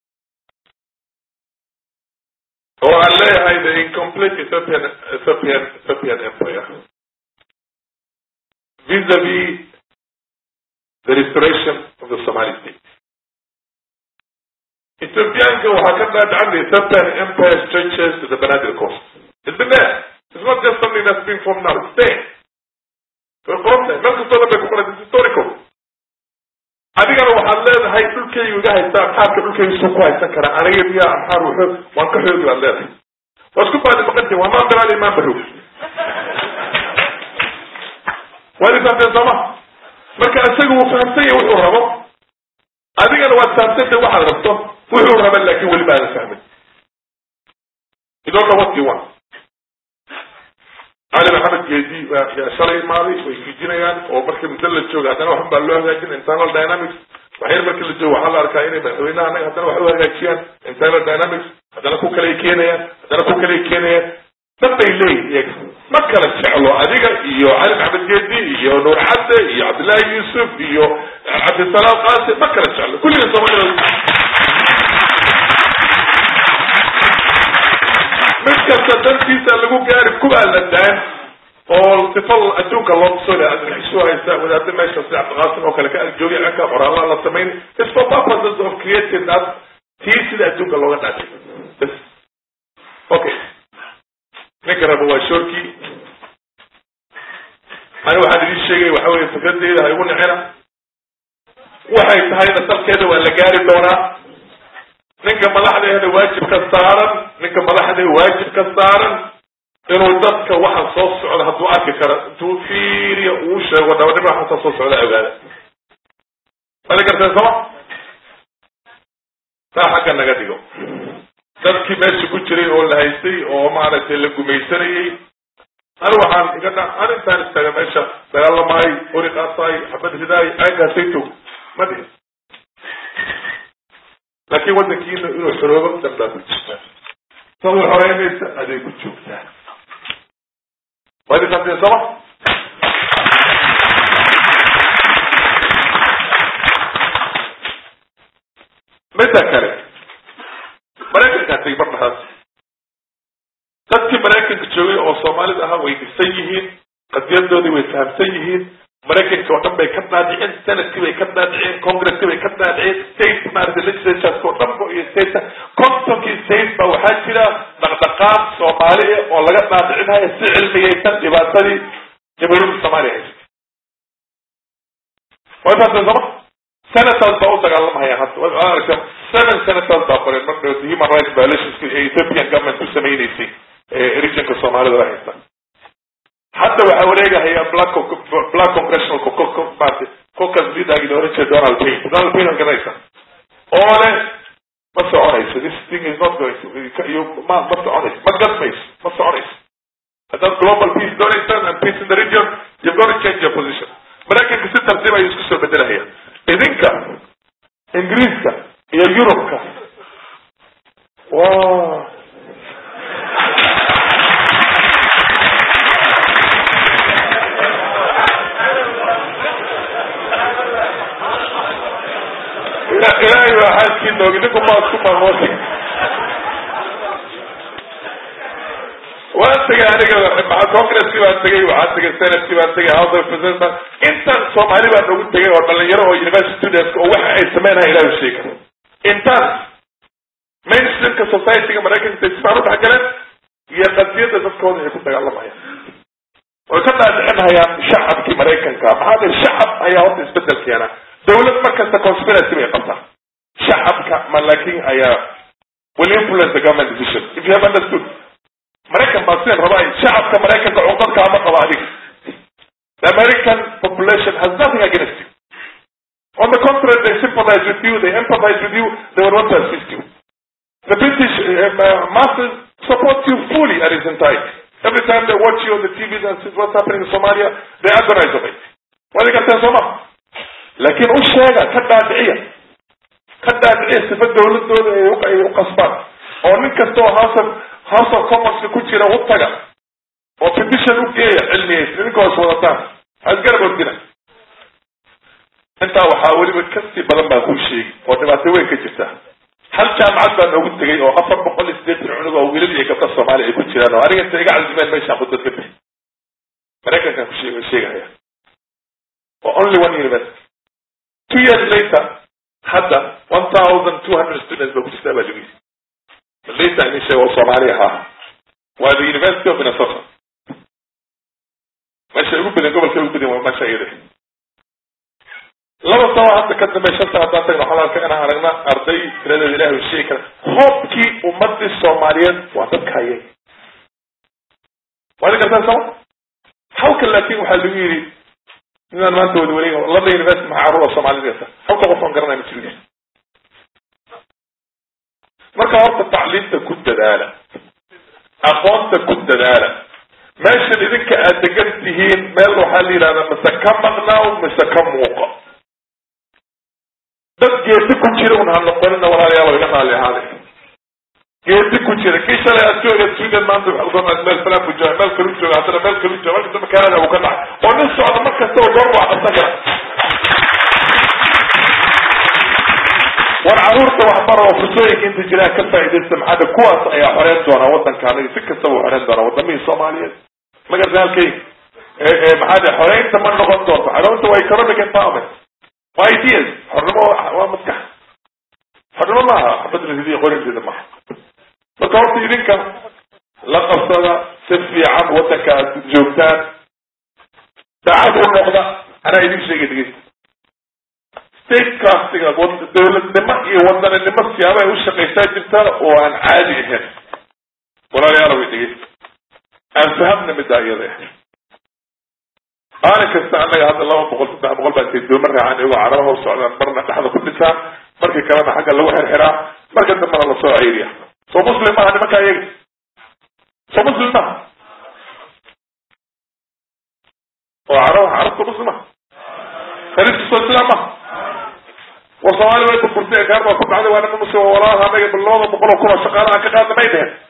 oo aan leeyahay the incomplete Ethiopian Ethiopian Ethiopian empire vis-a-vis the restoration of the Somali state Ethiopianka waxaa ka dhaadhacan the Ethiopian empire stretches to the Banadil coast It's been there. It's not just something that's being formed now. It's there. way qoran tahay meel kastoo dhan bay ku qoran it's historical adigana waxaad leedahay dhulkaygu iga haystaa amxaarka dhulkaygu suu ku haysan karaa aniga miya amxaar wuxuu waan ka xoogi baad leedahay waa isku baadi maqantii waa maan bilaali maan barow waa idin fahamteen sooma marka isaga wuu fahamsan yahay wuxuu rabo adigana waad fahamsantay waxaad rabto wuxuu raba laakin weli baadan fahmin you don't know what you want cali maxamed geedi yaa shalay imaaday way fiijinayaan oo markii muddo la jooga haddana waxun baa loo hagaajin internal dynamics waxyar markii la joogo waxaa la arkaa inay madaxweynaha anaga haddana wax u hagaajiyaan internal dynamics haddana ku kaley keenayaan haddana ku kaley keenayaan dad bay leeyihin iyaga ma kala jeclo adiga iyo cali maxamed geedi iyo nuur cadde iyo cabdillahi yuusuf iyo cabdisalaam qaasi ma kala jeclo kulliga soomaalida mid kasta dantiisa lagu gaari kubaa la daan oo sifa adduunka loo tuso adxisu haysa wadaada meesha sida cabdiqaasim oo kale ka agjoogiy anka qoraalaa la samayn is for purposes of creating that tii sida adduunka looga dhaatay bs okay ninka raba waa shorkii ani waxaan idin sheegay waxa weye fikradeyda ha igu nicina waxay tahayna salkeeda waa la gaari doonaa ninka madaxdeeda waajibka saaran ninka madaxdeeda waajibka saaran inuu dadka waxa soo socda hadduu arki karo intuu fiiriyo uu sheego dhabanimo waxaasa soo socda ogaada mali garteen sooma taa xagga naga dhigo dadkii meesha ku jiray oo la haystay oo maaragtay la gumaysanayey ani waxaan iga dha an intaan istaaga meesha dagaalamaayo ori qaataay xabad ridaay aynkaasayto ma dhihin laakiin waddankiina inuu xoroobo dan baa ku jirtaa sad way xoreynaysa aday ku joogtaa waa idin qabteen sooma midda kale maraykankaa tegi mar dhahaas dadkii maraykanka joogay oo soomaalida ahaa way dhisan yihiin qadiyadoodii way fahamsan yihiin maraykanka oo dhan bay ka dhaadhiceen senadkii bay ka dhaadhiceen congresskii bay ka dhaadhiceen state maarata legislatureska oo dhan ba iyo state kontonkii state ba waxaa jira dhaqdhaqaaq soomaali ah oo laga dhaadhicinayo si cilmiyaysan dhibaatadii jamhuuriyadda soomaaliya haysa way fahamsan sooma senators baa u dagaalamahayaan hadda waad aragta seven senators baa qoray mar dhow human rights violations ee ethiopian government ku samaynaysay regionka soomaalida la haysta hadda waxaa wareegahaya black black congressional party caucus leadergii la oran jiray donald payne donald payne waa garanaysa oo leh ma soconayso this thing is not going to you ma ma soconayso ma gadmayso ma soconayso haddaad global peace doonaysaan and peace in the region you've got to change your position maraykanka si tartiib ayuu isku soo bedelahaya idinka ingiriiska iyo yurubka wa ilaahay waa xaalkii noog idinku ma isku maamooti waan tegay aniga congresskii baan tegay waxaan tegay senatkii baan tegay house of representatives intan soomaali baan ugu tegay oo dhalinyaro oo university students oo waxa ay sameynaya ilaah sheega intaan mainstreamka societyga maraykanka sifaan u dhexgaleen iyo qadiyadda dadkooda ay ku dagaalamayaan way ka dhaadhicinhayaan shacabkii maraykanka maxaa dee shacab ayaa horta isbedel keena dawlad markasta conspiracy bay qabtaa shacabka ma laakin ayaa will influence the government decision if you have understood maraykan baa sideen rabaa shacabka maraykanka cunqadka ama qaba adiga the american population has nothing against you on the contrary they sympathize with you they empathize with you they would want to assist you the british uh, masses support you fully at its entirety every time they watch you on the tvs and see what's happening in somalia they agonize of it waa idin garteen soo ma laakiin u sheega ka dhaadhiciya ka dhaadhiciya sifa dawladooda ay u qasbaan oo nin kasta oo house of house of commonska ku jira u taga oo petition u geeya cilmiyaysa idinka hoos wadataan ha isgarab ordina intaa waxaa weliba kasii badan baan kuu sheegi oo dhibaato weyn ka jirta hal jaamacad baa noogu tegay oo afar boqol iyo sideetan cunug oo wiilal iyo gabdha soomaaliya ay ku jiraan oo aniga inta iga cazimeen meeshaan khudbad ka bixi maraykankan ku sheeg sheegahaya oo only one university two years later hadda one thousand two hundred students ba ku jirtaa baa lagu yiri later ini sheego oo soomaali ahaa waa the university of minnesota meesha ugu badan gobolka ugu badan waa meesha iyada laba sano hadda ka dambe shan sano haddaan tagno waxaan arka inaan aragna arday tiradeeda ilahi u sheegi kara hoobkii ummadii soomaaliyeed waa dadka hayay waa idin gartaan sama halka laakin waxaa lagu yidhi inaan maanta wada wareega laba university maxaa carruura soomaalida gata halka qof aan garanaya ma jirin marka horta tacliimta ku dadaala aqoonta ku dadaala meeshan idinka aad degan tihiin meel waxaa la yidhahdaa mise ka maqnaaw mise ka muuqa dad geedi ku jira un ha noqonina walaalayaal iga raali ahaaday geedi ku jira kii shalay aad jooga sweden maanta waxaad meel falan bu jooga meel kalu jooga haddana meel kalu jooga markasta makaalada uu ka dhacay oo nin socda mar kastaba goor waa qabsan kara war caruurta waxbara oo fursooyinka inta jiraan ka faaidaysta maxaada kuwaas ayaa xoreyn doonaa wadankaana si kastaba u xoreyn doonaa wadamihii soomaaliyeed magarta halkay maxaa de xoreynta ma noqon doonto xoreynta waa economic empowerment waa ideas xornimo waa maskax xornimo maaha xabad rasidiya qorinteeda maaha marka horta idinka la qabsada si fiican wadanka aad joogtaan daacad u noqda anaa idin sheegay dhegeysta statecrastiga dawladnimo iyo wadaninimo siyaaba ay u shaqaysaa jirtaan oo aan caadi ahayn walaalayaal way dhegeysta aan fahamna middaa iyada maalin kasta annaga hadda laba boqol saddex boqol baa intay dooma raacaan iyagoo caraba hor socdaan marna dhexda ku dhintaan markii kalena xagga lagu xirxiraa marka dambena lasoo ceyriya soo muslim maaha nimankaa iyaga soo muslim maaha oo carab carabta muslima khaliifkiisoo sidaa maha war soomaali way burburtay gaar baa ku dhacday waa nima muslim walaal anaga bilooda boqol oo kun oo shaqaalaha ka qaadna may dhehen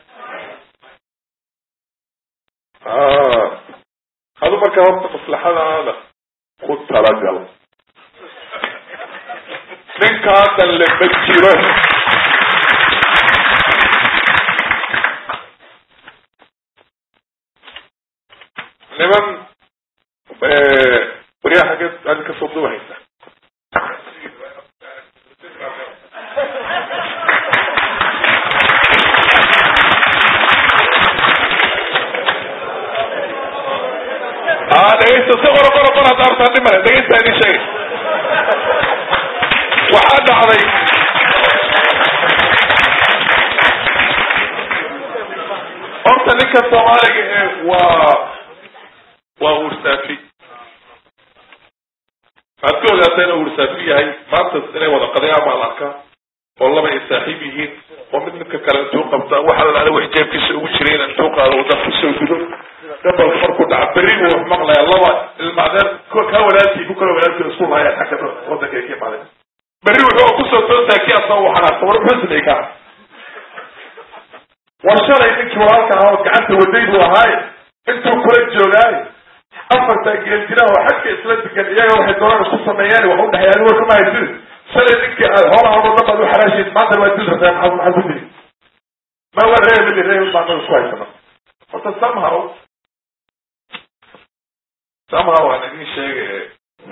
adu markaa horta maslaxadaada ku talagal ninkaadan lama jiro niman waryaa xaggeed aad kasoo duwahaysa dhegeysta si qoro qoro qor hadda artaan dhimale dhegeysta idin sheegay waxaa dhacday horta ninka soomaaliga ee waa waa ursaafi waxaad ka ogaataa inuu ursaafi yahay maanta inay wada qadayaan baa la arkaa oo laba ay saaxiib yihiin oo mid midka kale intuu qabta waxa la dhahda wax jeebkiisa ugu jireen intuu qaado uu dad kusoo gudo gabal markuu dhaca berri buu wax maqlaya laba ilmacdeer kaa walaalkii ku kala walaalkii isku lahayaa xagga wadanka ay ka imaadeen berri wuxuu kusoo toosaa kii asagoo waxanaasta war muxuu sameeyey kaa war shalay ninkii walaalka ahaa oo gacanta waday buu ahaaye intuu kula joogaaye afartaa geel jiraan oo xagka isla degan iyaga waxay doonaan isku sameeyaan wax u dhexeeya adigo kama haysid shalay ninkii aad hoolaha oo dhan baad u xaraashayd maanta waa dil rabtaa maxaad maxaad ku dili ma waa reer mili reer baan isku haysana horta somehow somehow waan idin sheegay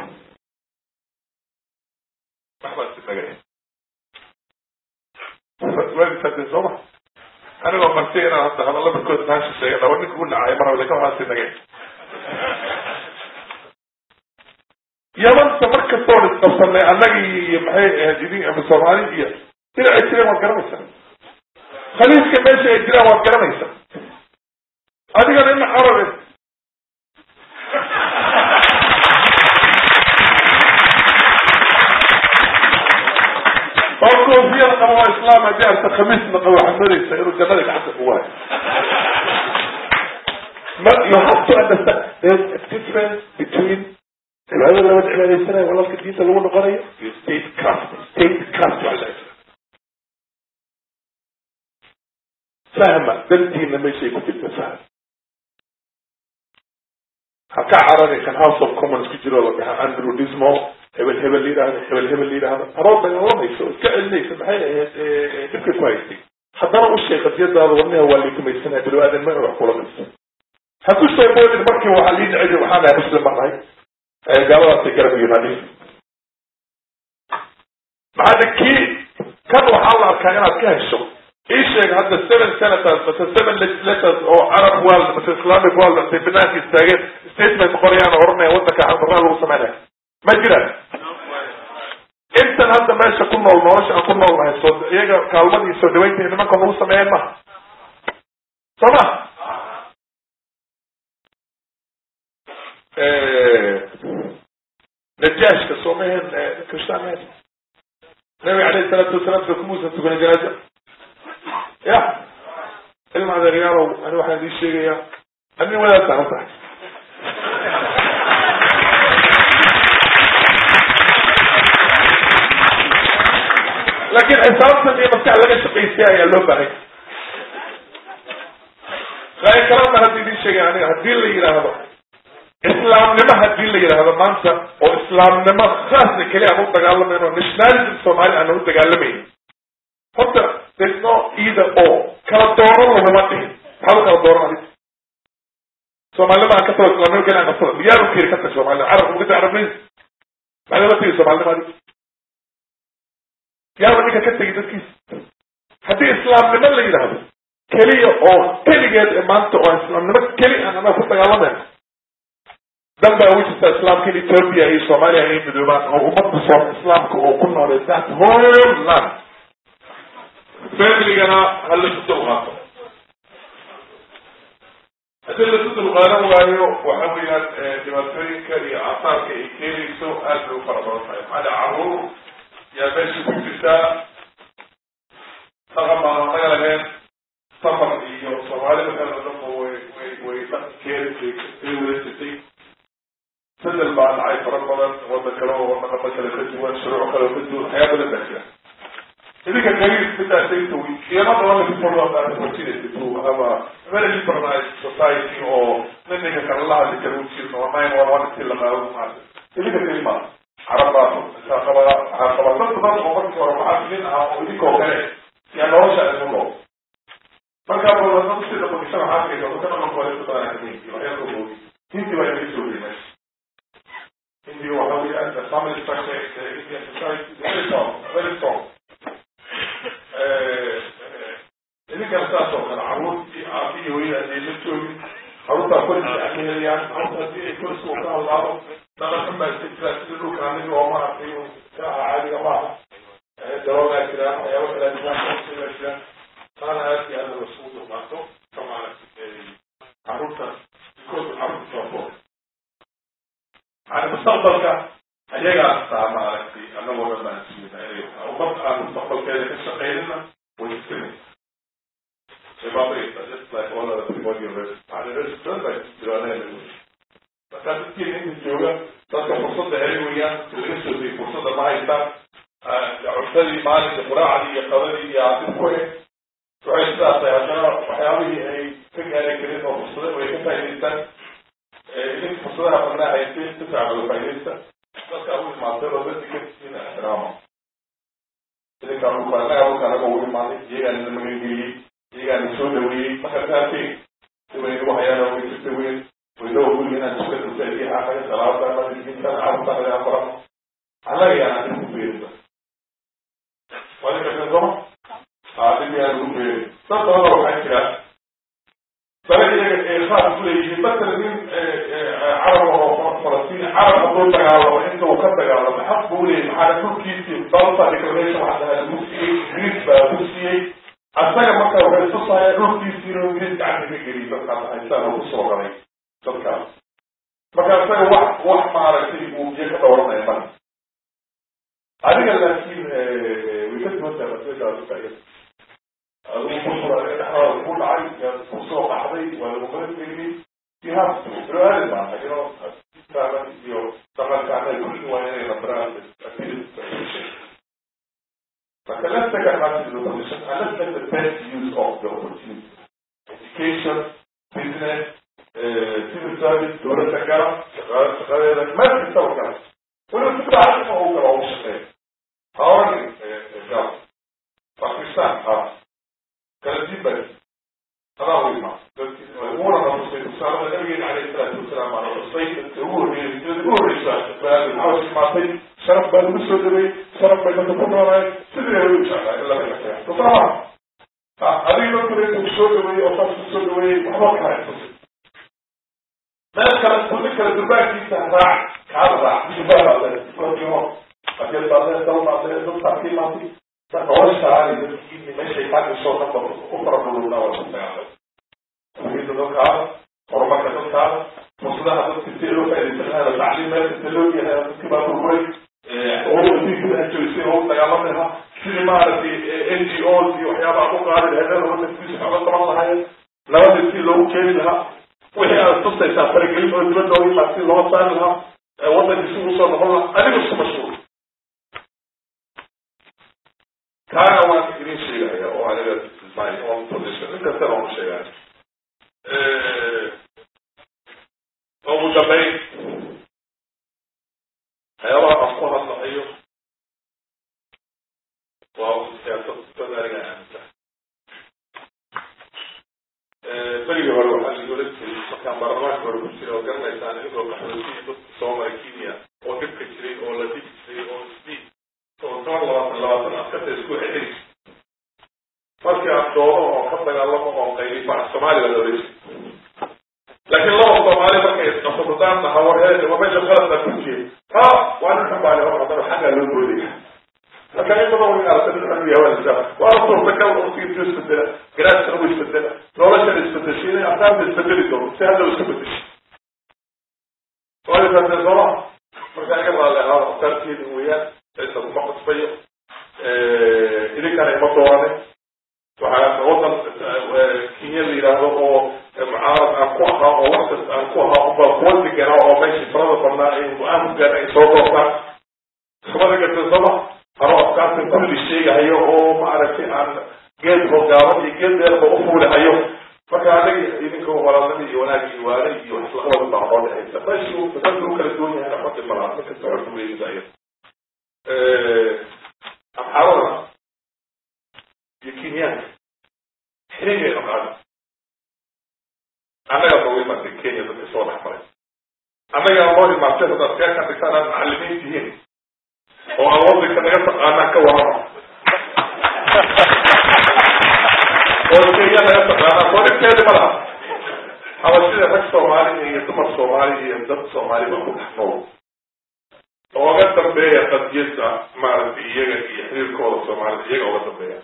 waxbaa si magay waadisade sooma anigoo marti inaan hadda hadalla barkood maasha sheegay laba ninka u dhacay mar wale ka waxaa si magay yabanta mar kastoon isqabsanay annagii iyo maxay ahayd idin ama soomaali iyo dhinacay jireen waad garanaysaa khaliifka meesha ay jiraan waad garanaysaa adigana ina carabe oo koofiyada qaba waa islaam haddii arta khamiisna qaba waxaad moodaysaa inuu jannada gacanta ku waayo you have to understand there's a difference between cibaadada labada cibaadaysanayo walaalka diinta lagu noqonayo iyo state craft state craft waa la fahma dantiina meeshay ku jirta fahma ha ka carari kan house of commons ku jiro la dhaha andrew dismo hebel hebel la yidhahdo hebel hebel la yidhahdo arood dagaalamayso oo iska celinaysa maxay ahayd dhibka ku haystay haddana u sheeg qadiyadaada warniha waa liikumaysanaya bilo aadan ma wax kula mayso ha ku soo boodin markii waxaa lii dhacay waxaan nahay muslim baan nahay gaaladaasay garab yimaadeen maxaa kii kan waxaa la arkaa inaad ka hesho ii sheeg hadda seven senators mase seven legislators oo arab world mase islamic world intay banaanka istaageen statement qorayaan oo oranaya wadanka xaldarraa lagu sameynaya ma jiraan intan hadda meesha ku nool nolosha aan ku nool nahay soo iyaga kaalmadii soo dhaweynta nimanka nagu sameeyeen maha soo ma najaashka soo maheen kristaan maheen nabiga alayhi salaatu wasalaam soo kumuusan tukanin janaaza ya ilma adeeryaalow ani waxaan idin sheegayaa anin wadaad saaran tahay laakiin xisaabtan iyo maskax laga shaqaystay ayaa loo baahay laakin kalana hadda idin sheegay aniga haddii la yidhaahdo islaamnimo hadii la yidhaahdo maanta oo islaamnimo saasna keli aan u dagaalamayno nationalism soomaali aan u dagaalamayno horta there's no either or kala dooran laguma dhihin maxaad u kala dooran adig soomaalinima aan ka tago islamnimo keli aan qabsada miyaa u keri ka tag soomaalida carab uga tag carabnimo maxaa la tegi soomaalinima adig yaaba ninka ka tegi dadkiisa haddii islaamnimo la yidhaahdo keliya oo keligeed ee maanta oo islaamnimo keli aan anaga ku dagaalamayno dan baa ugu jirta islaamka in ethoopia iyo soomaaliya ay midoobaan oo ummadda soo islaamka oo ku noolay that whole land familygana ha lasu dulqaato haddii lasu dulqaadan waayo waxa weeyaan dhibaatooyinka iyo aasaarka ay keenayso aad bay u fara badan tahay maxaa caruur yaa meesha ku jirtaa dhaqan baan anaga lahayn safar iyo soomaalida kale o dhanba way way way dhaqankeeda ay wada jirtay bedel baa dhacay fara badan wadan kale oo wadaqama kale ka duwan shuruuc kale oo ka duwan waxyaa badan baa jira idinka kaliis midaasayta iyana dabanaiforwajinaysa to ama very liberalized society oo ninninka kale la hadli kara ujirin oo nine one one intii la qaado maarta idinka kali maa carab baa waxaa qaba waxaa qaba dad badan oo markii hore muxaafiliin ahaa oo idinkoo kale yaa nolosha idin loo markaa badan sida bakisana waxaa arkaysa dadka dhaqan kore badan kamid waxyaaka boogi hinti baa inaga soo geyay meesha hindi waxa weeyaan the family structure the Indian society is very strong very strong idinkana saas oo kale caruurtii aabihii hooyada hadii la joogin caruurtaa korisa ka helayaan caruurta hadii ay korisa ka hadlaado dhaqan baa iska jira sida dhulka aniga oo maaragtay ka aha caadiga maaha daroogaa jiraan waxyaaba kala jiraan jiraan taana aad iyo aad lasugu dulqaato ka maaragtay caruurta kood caruurta soo yani mustaqbalka ayagaa taa maaragtay anagoo dhan baan ismida inay ummad aan mustaqbalkeeda ka shaqeynina way iskani shabaabay just like all other people university yani university bay jiraaneen marka dadkiina inta jooga dadka fursadda heli weeyaan laga soo diyay fursadda ma haystaan cuntadii maalinka quraacdii iyo qadadii iyo adib ku eh waxay sidaas tahay haddana waxyaabihii ay ka gaari karin oo fursada way ka faa'idaystaan idinka fursadaha badnaa haysteen si fiican uga faa'iidaysta dadka u imaatay oo dadka kadisiina ixtiraama idinka dhulka annaga dhulka anaga ugu imaaday iyagaan ina magangeliyey iyagaan soo dhaweeyey marka saasay sibay nagu hayaan oo way jirta weyn waydawa guriga inaan iska dultaiyo anaga salaada madintan carabta anaga aan barano annaga yaan adin ku beerinba wadinka soma adin yaan ugu beerin dad badan waxaa jira dana iyaga ee khaas ku leeyihiin matala nin carab oo falastiin carab hadduu dagaalamo inta uu ka dagaalamo xaq buu leeyahy maxaa dhulkiisii balsa declaration waxaa dhahaa lagu siiyey ingiriis baa lagu siiyey asaga marka waxay tusaya dhulkiisii inuu ingiriis gacanta ka geliy dadkaas haystaan oo kusoo galay dadkaas marka asaga wax wax maaragtay uu biyo ka dooranaya mara adiga laakiin way ka duwan tahay masaladaas adigu kusura dhexdaada ku dhacay kusoo qaxday waa lagu qalangeliyey you have to bro-aadi maanta you know taagan iyo dhaqankaana kulli waa inay nabraan marka let's take advantage of the position and let's make the best use of the opportunity education business civil service dowladda gara shaqadeeda meel kastaba gara weliba si fiican oo u gala ugu shaqeeya ha oran gara pakistan ha kala dibay adaa u imaa una namusay tusaalaha nabigeena calayhi salaatu wasalaam aan xusay inta ugu horreeyay hijrada ugu horreysa maxaa imaatay sharaf baa lagu soo dhaweeyey sharaf bay dadka ku noolaay sidii hore u jeclaa in laga shaqeeya tusaalaha adiga dadkuna intuu soo dhaweeyey oo saas kusoo dhaweeyey waxba kala xusay meel kale kulli kale durbaankiisa raac kaada raac durbaan baa le kodimo akeel baa le dal baa le dad taakii maatay noloshaani dadkii meeshay kaadisoo dhanba u farabaduuna waa dagaala tawxiidda dadkaada horumarka dadkaada fursadaha dadka si loo faaidaysan lahaa tacliim meel kasta loo yahay dadkii baa burburay joogsi oo dagaalami lahaa sidii maaragtay n g o iyo waxyaabaha ku qaadi lahayd wadankiisa xoga qaban lahaayeen nabada si loogu keeni lahaa wixii aad tusaysaa faragelin oo dibadda oga imaa si loo saari lahaa wadankii si usoo noqon lahaa adiga isku mashhuur kaana waan idin sheegaya oo aniga my own position in kastana waan sheegaya ugu dambeyn waxyaabaha aan ku hadlahayo waa siyaasad dad aniga aaminsan berigii hore waxaa lagu oran jiray markaan baarlamaanka hore ku jira oo garanaysaan idigoo qaxootiyi dadka soo maray kenya oo dhibka jiray oo la dhigi jiray oo isdii oo toban labaatan labaatan askarta isku xidhay markii aan doono oo ka dagaalamo oo qayli baa soomaaliya la oran laakiin laba soomaali markay isqabsadaan naha warheed waa meesha qalad baa ku jiray ha waa nin xambaali hor haddana xaggaa loo boodaya marka in badan way aragta nin xun yahay waa waa suurtagal waqtigiisu isbedela garaadkana u isbedela noloshana isbedeshay inay afkaarta isbedeli doono si hadda iska bedeshay waayo kaasee sooma markaa iga raali ahaa afkaarteedi weeyaan cidda kuma qasbayo idinkana ima doorane waxaa wadan kenya la yidhaahdo oo mucaarad aan ku ahaa oo wax kasta aan ku ahaa uba kuwa deganaa oo meeshii farada badnaa afgaan ay soo doortaan samada gadasama anoo afkaarta kulli sheegahayo oo maaragtay aan geed hogaaban iyo geed deerba ufuulihayo marka anaga idinka walaalnima iyo wanaag iyo waana iyo islaqabad baa noo dhexaysa meeshu dadka u kala duwan yahay xaqi malaha ninka socodku weydaya amxaarada iyo kenyaanka xirigeena qaada annagaa noogu imaatay kenya dadka soo dhex maray annagaa noo imaatay haddaad keekan dhigtaan aad macalimiin tihiin oo aan wadanka naga taqaanaan ka warama oo kenya naga taqaanaan soo dhibkeedi ma laha habashida rag soomaali iyo dumar soomaali iyo dad soomaali baa ku dhex nool ooga dambeeya qadiyada maaragtay iyaga iyo xiriirkooda soomaalida iyaga oga dambeeya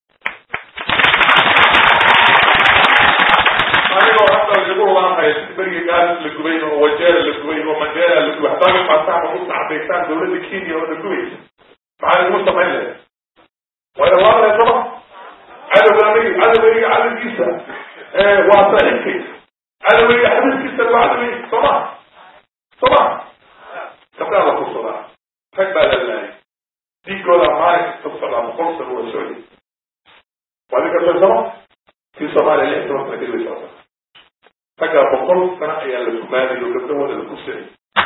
anigoo hadda lagu laamahay berigi gaalis la gubay oo wajeera la gubay oo mandera la gubay hadaaga maataan oo usacdaysaan dawladda kenya oo la gubaysa maxaa lagu samayn lahay waa dhawaanaya sama cadowgaanigi cadowgayga cadowgiisa waa saaxiibkay cadowgayga xadiiskiisa waa cadowgayga soma soma gabdhaa la kursadaa rag baa la laayay diigooda maalin kasta socdaa boqol sano waa socday waa dinka soosama kii soomaaliya lix toban sana kadib socda raggaa boqol sano ayaa la gumaanay oo gabdhahooda la kursanay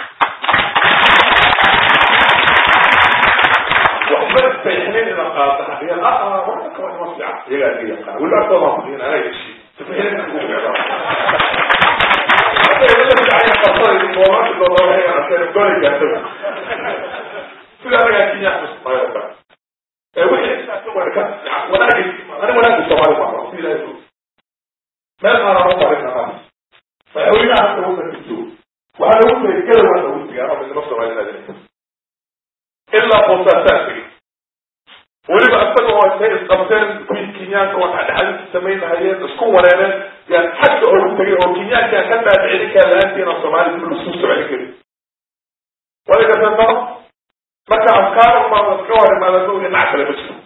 waxba sayxinin ina qaata hadiya a waxba kaba ima fiican iyagaa iga yaqaan weli agtooda ku dhihin anaa yeshi sayxinin ugu fiicnaa hadday la fiican qarsada moomaanka dooda waxay arkeen goray gaartada sida anagaa kenya mayoka ee wixii wanaagi ani wanaagi soomaali maa si ilahay og meel aanan u marin anaa madaxweynaha hadda wadanka joogo waxaa lagu tagay gadawa lagu tagay anoo midnimo soomaalinaadinaysa ilaa boosaasaa tegay weliba isaga oo intay isqabteen kuwii kenyaanka oo dhexdhexadinta samaynahayeen isku wareereen yaan xagga ogu tegay oo kenyaankaan ka dhaadhicin kaa la-aantiina soomaali kul isku socon karin wadagasantano marka afkaar umaa ka hor imaadano dhinac kale ma jiro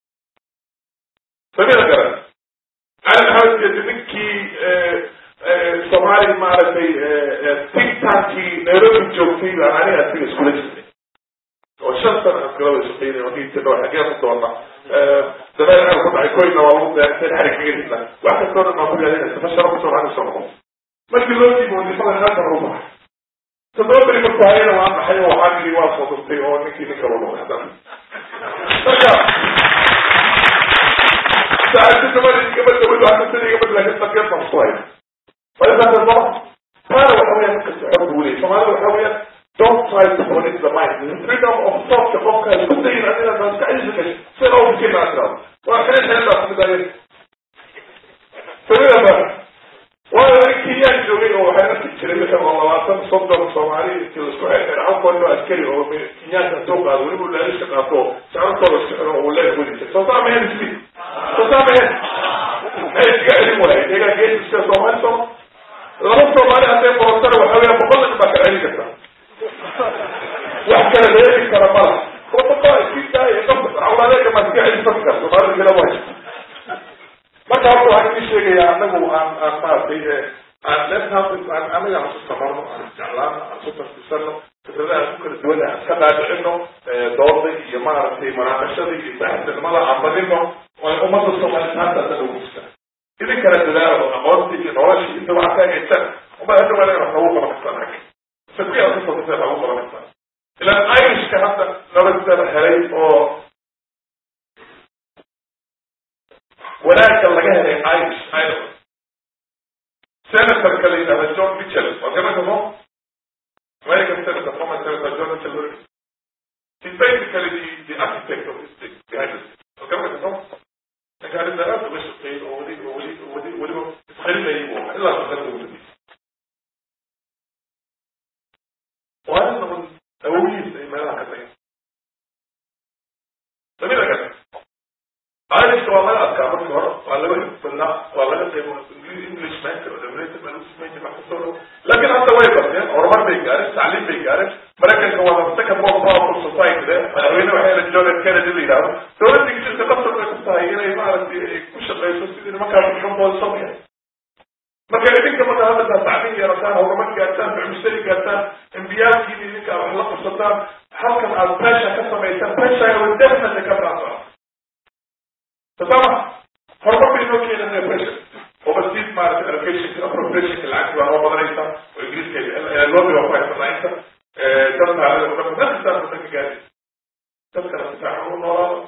samida garan cali maxamed geedi ninkii soomaali maaragtay think tankii nairobi joogtay baan aniga asiga iskula jirnay oo shan sana askalada shaqeynay wakiitino xageen u doona dabeel aan ku dhacay koyna waa lagu deeqtay xarig kaga dhigna wax kastoo dhan baan ku yaalinaysa fashara kusoo waxaan usoo noqon markii loo diibo wadifada naatan u baxay toddoba beri marku hayana waa maxay oo waxaan yidhi waa soo duftay oo ninkii ninka u noqday haddana marka saacadda gabadhi gabadh gabadh waa kasani gabadh laakiin sabgeed baan ku hayna waisaasa soo taana waxa weeyaan ninka socod buu leeyay soomaalida waxa weeyaan don't try to connect the mind the freedom of thought qofka isku dayin adina maskaxdiisa gashay sida oo fikirna tirado waa kale xeeldaa kamid ahayd samida ba waayo kenyaan joogay oo waxay arki jiray wixii oo labaatan soddon soomaali intii laisku xeexeer halkoon oo askari oo kenyaanka soo qaado weliba laalisha qaato socodkooda socdo oo leeg weli jiray soo saa maheen ismi soo saa maheen maxay iskaga celin waayeen iyagaa geesiska soomaali soo laba soomaali hadday qorantana waxa weeya boqol nin baa kala celin karta wax kala reebi kara mala protocol iskidaaya qofka awlaadeega ma iska celin safka soomaalida kala waa marka horta waxaan idin sheegayaa anagu aan aan maaragtay aan letnaan anaga aan isu samarno aan isjeclaano aan isu tartisano fikradaha ku kala duwan aan iska dhaadhicino dooda iyo maaragtay manaaqashada iyo baaxsanimada aan badino oo ummadda soomaaliyeed haata dhan ugu jirta idin kala dadaalo aqoonta iyo nolosha inta waxaa ka hagaysan uma hadda waa inaad nagu qaban kartaan rag sabki aad kasoo kasee nagu qaban kartaan ilaan irishka hadda nolosada helay oo wanaagga laga helay irish ireland senatorka la yidhahda john mitchell waa garanka mo american senator former senator john mitchell he's basically the, the architect of this thing behind this waa garanka mo ninka arrinta aad uga shaqeeyay oo weli oo weli weli weliba isqarinayay buu ahaa ilaa shaqada ugu dambeysay waa nin un awogihiisa ay meelaha ka tagay samida kan irishka waa laga adkaa markii hore waa laga badnaa waa laga qaybo english mentor demrated baa lagu samayn jiray wax kastoo dhan laakiin hadda way barteen horumar bay gaareen tacliim bay gaareen maraykanka waa the second most powerful society de madaxweyne waxay la john f kennedy la yidhahdo dowladda ingiriiska qasab bay ku tahay inay maaragtay ay ku shaqeyso sidii nimankaas xukunkooda sameeya marka idinka marka hadda tacliim yeelataan horumar gaartaan bixmushtari gaartaan imbiyaalkiin idinka ingiriiska aad wax la qabsataan halkan aad pressure ka samaysaan pressure will definitely come down to us tasama horumar bay noo keenaya pressure overseas maarata allocation appropriation lacagti waa noo badanaysa oo ingiriiska loobi waa ku haysanaa inta dad taalada dhan dad kastaa wadanka gaari dadkana si fiican u noolaado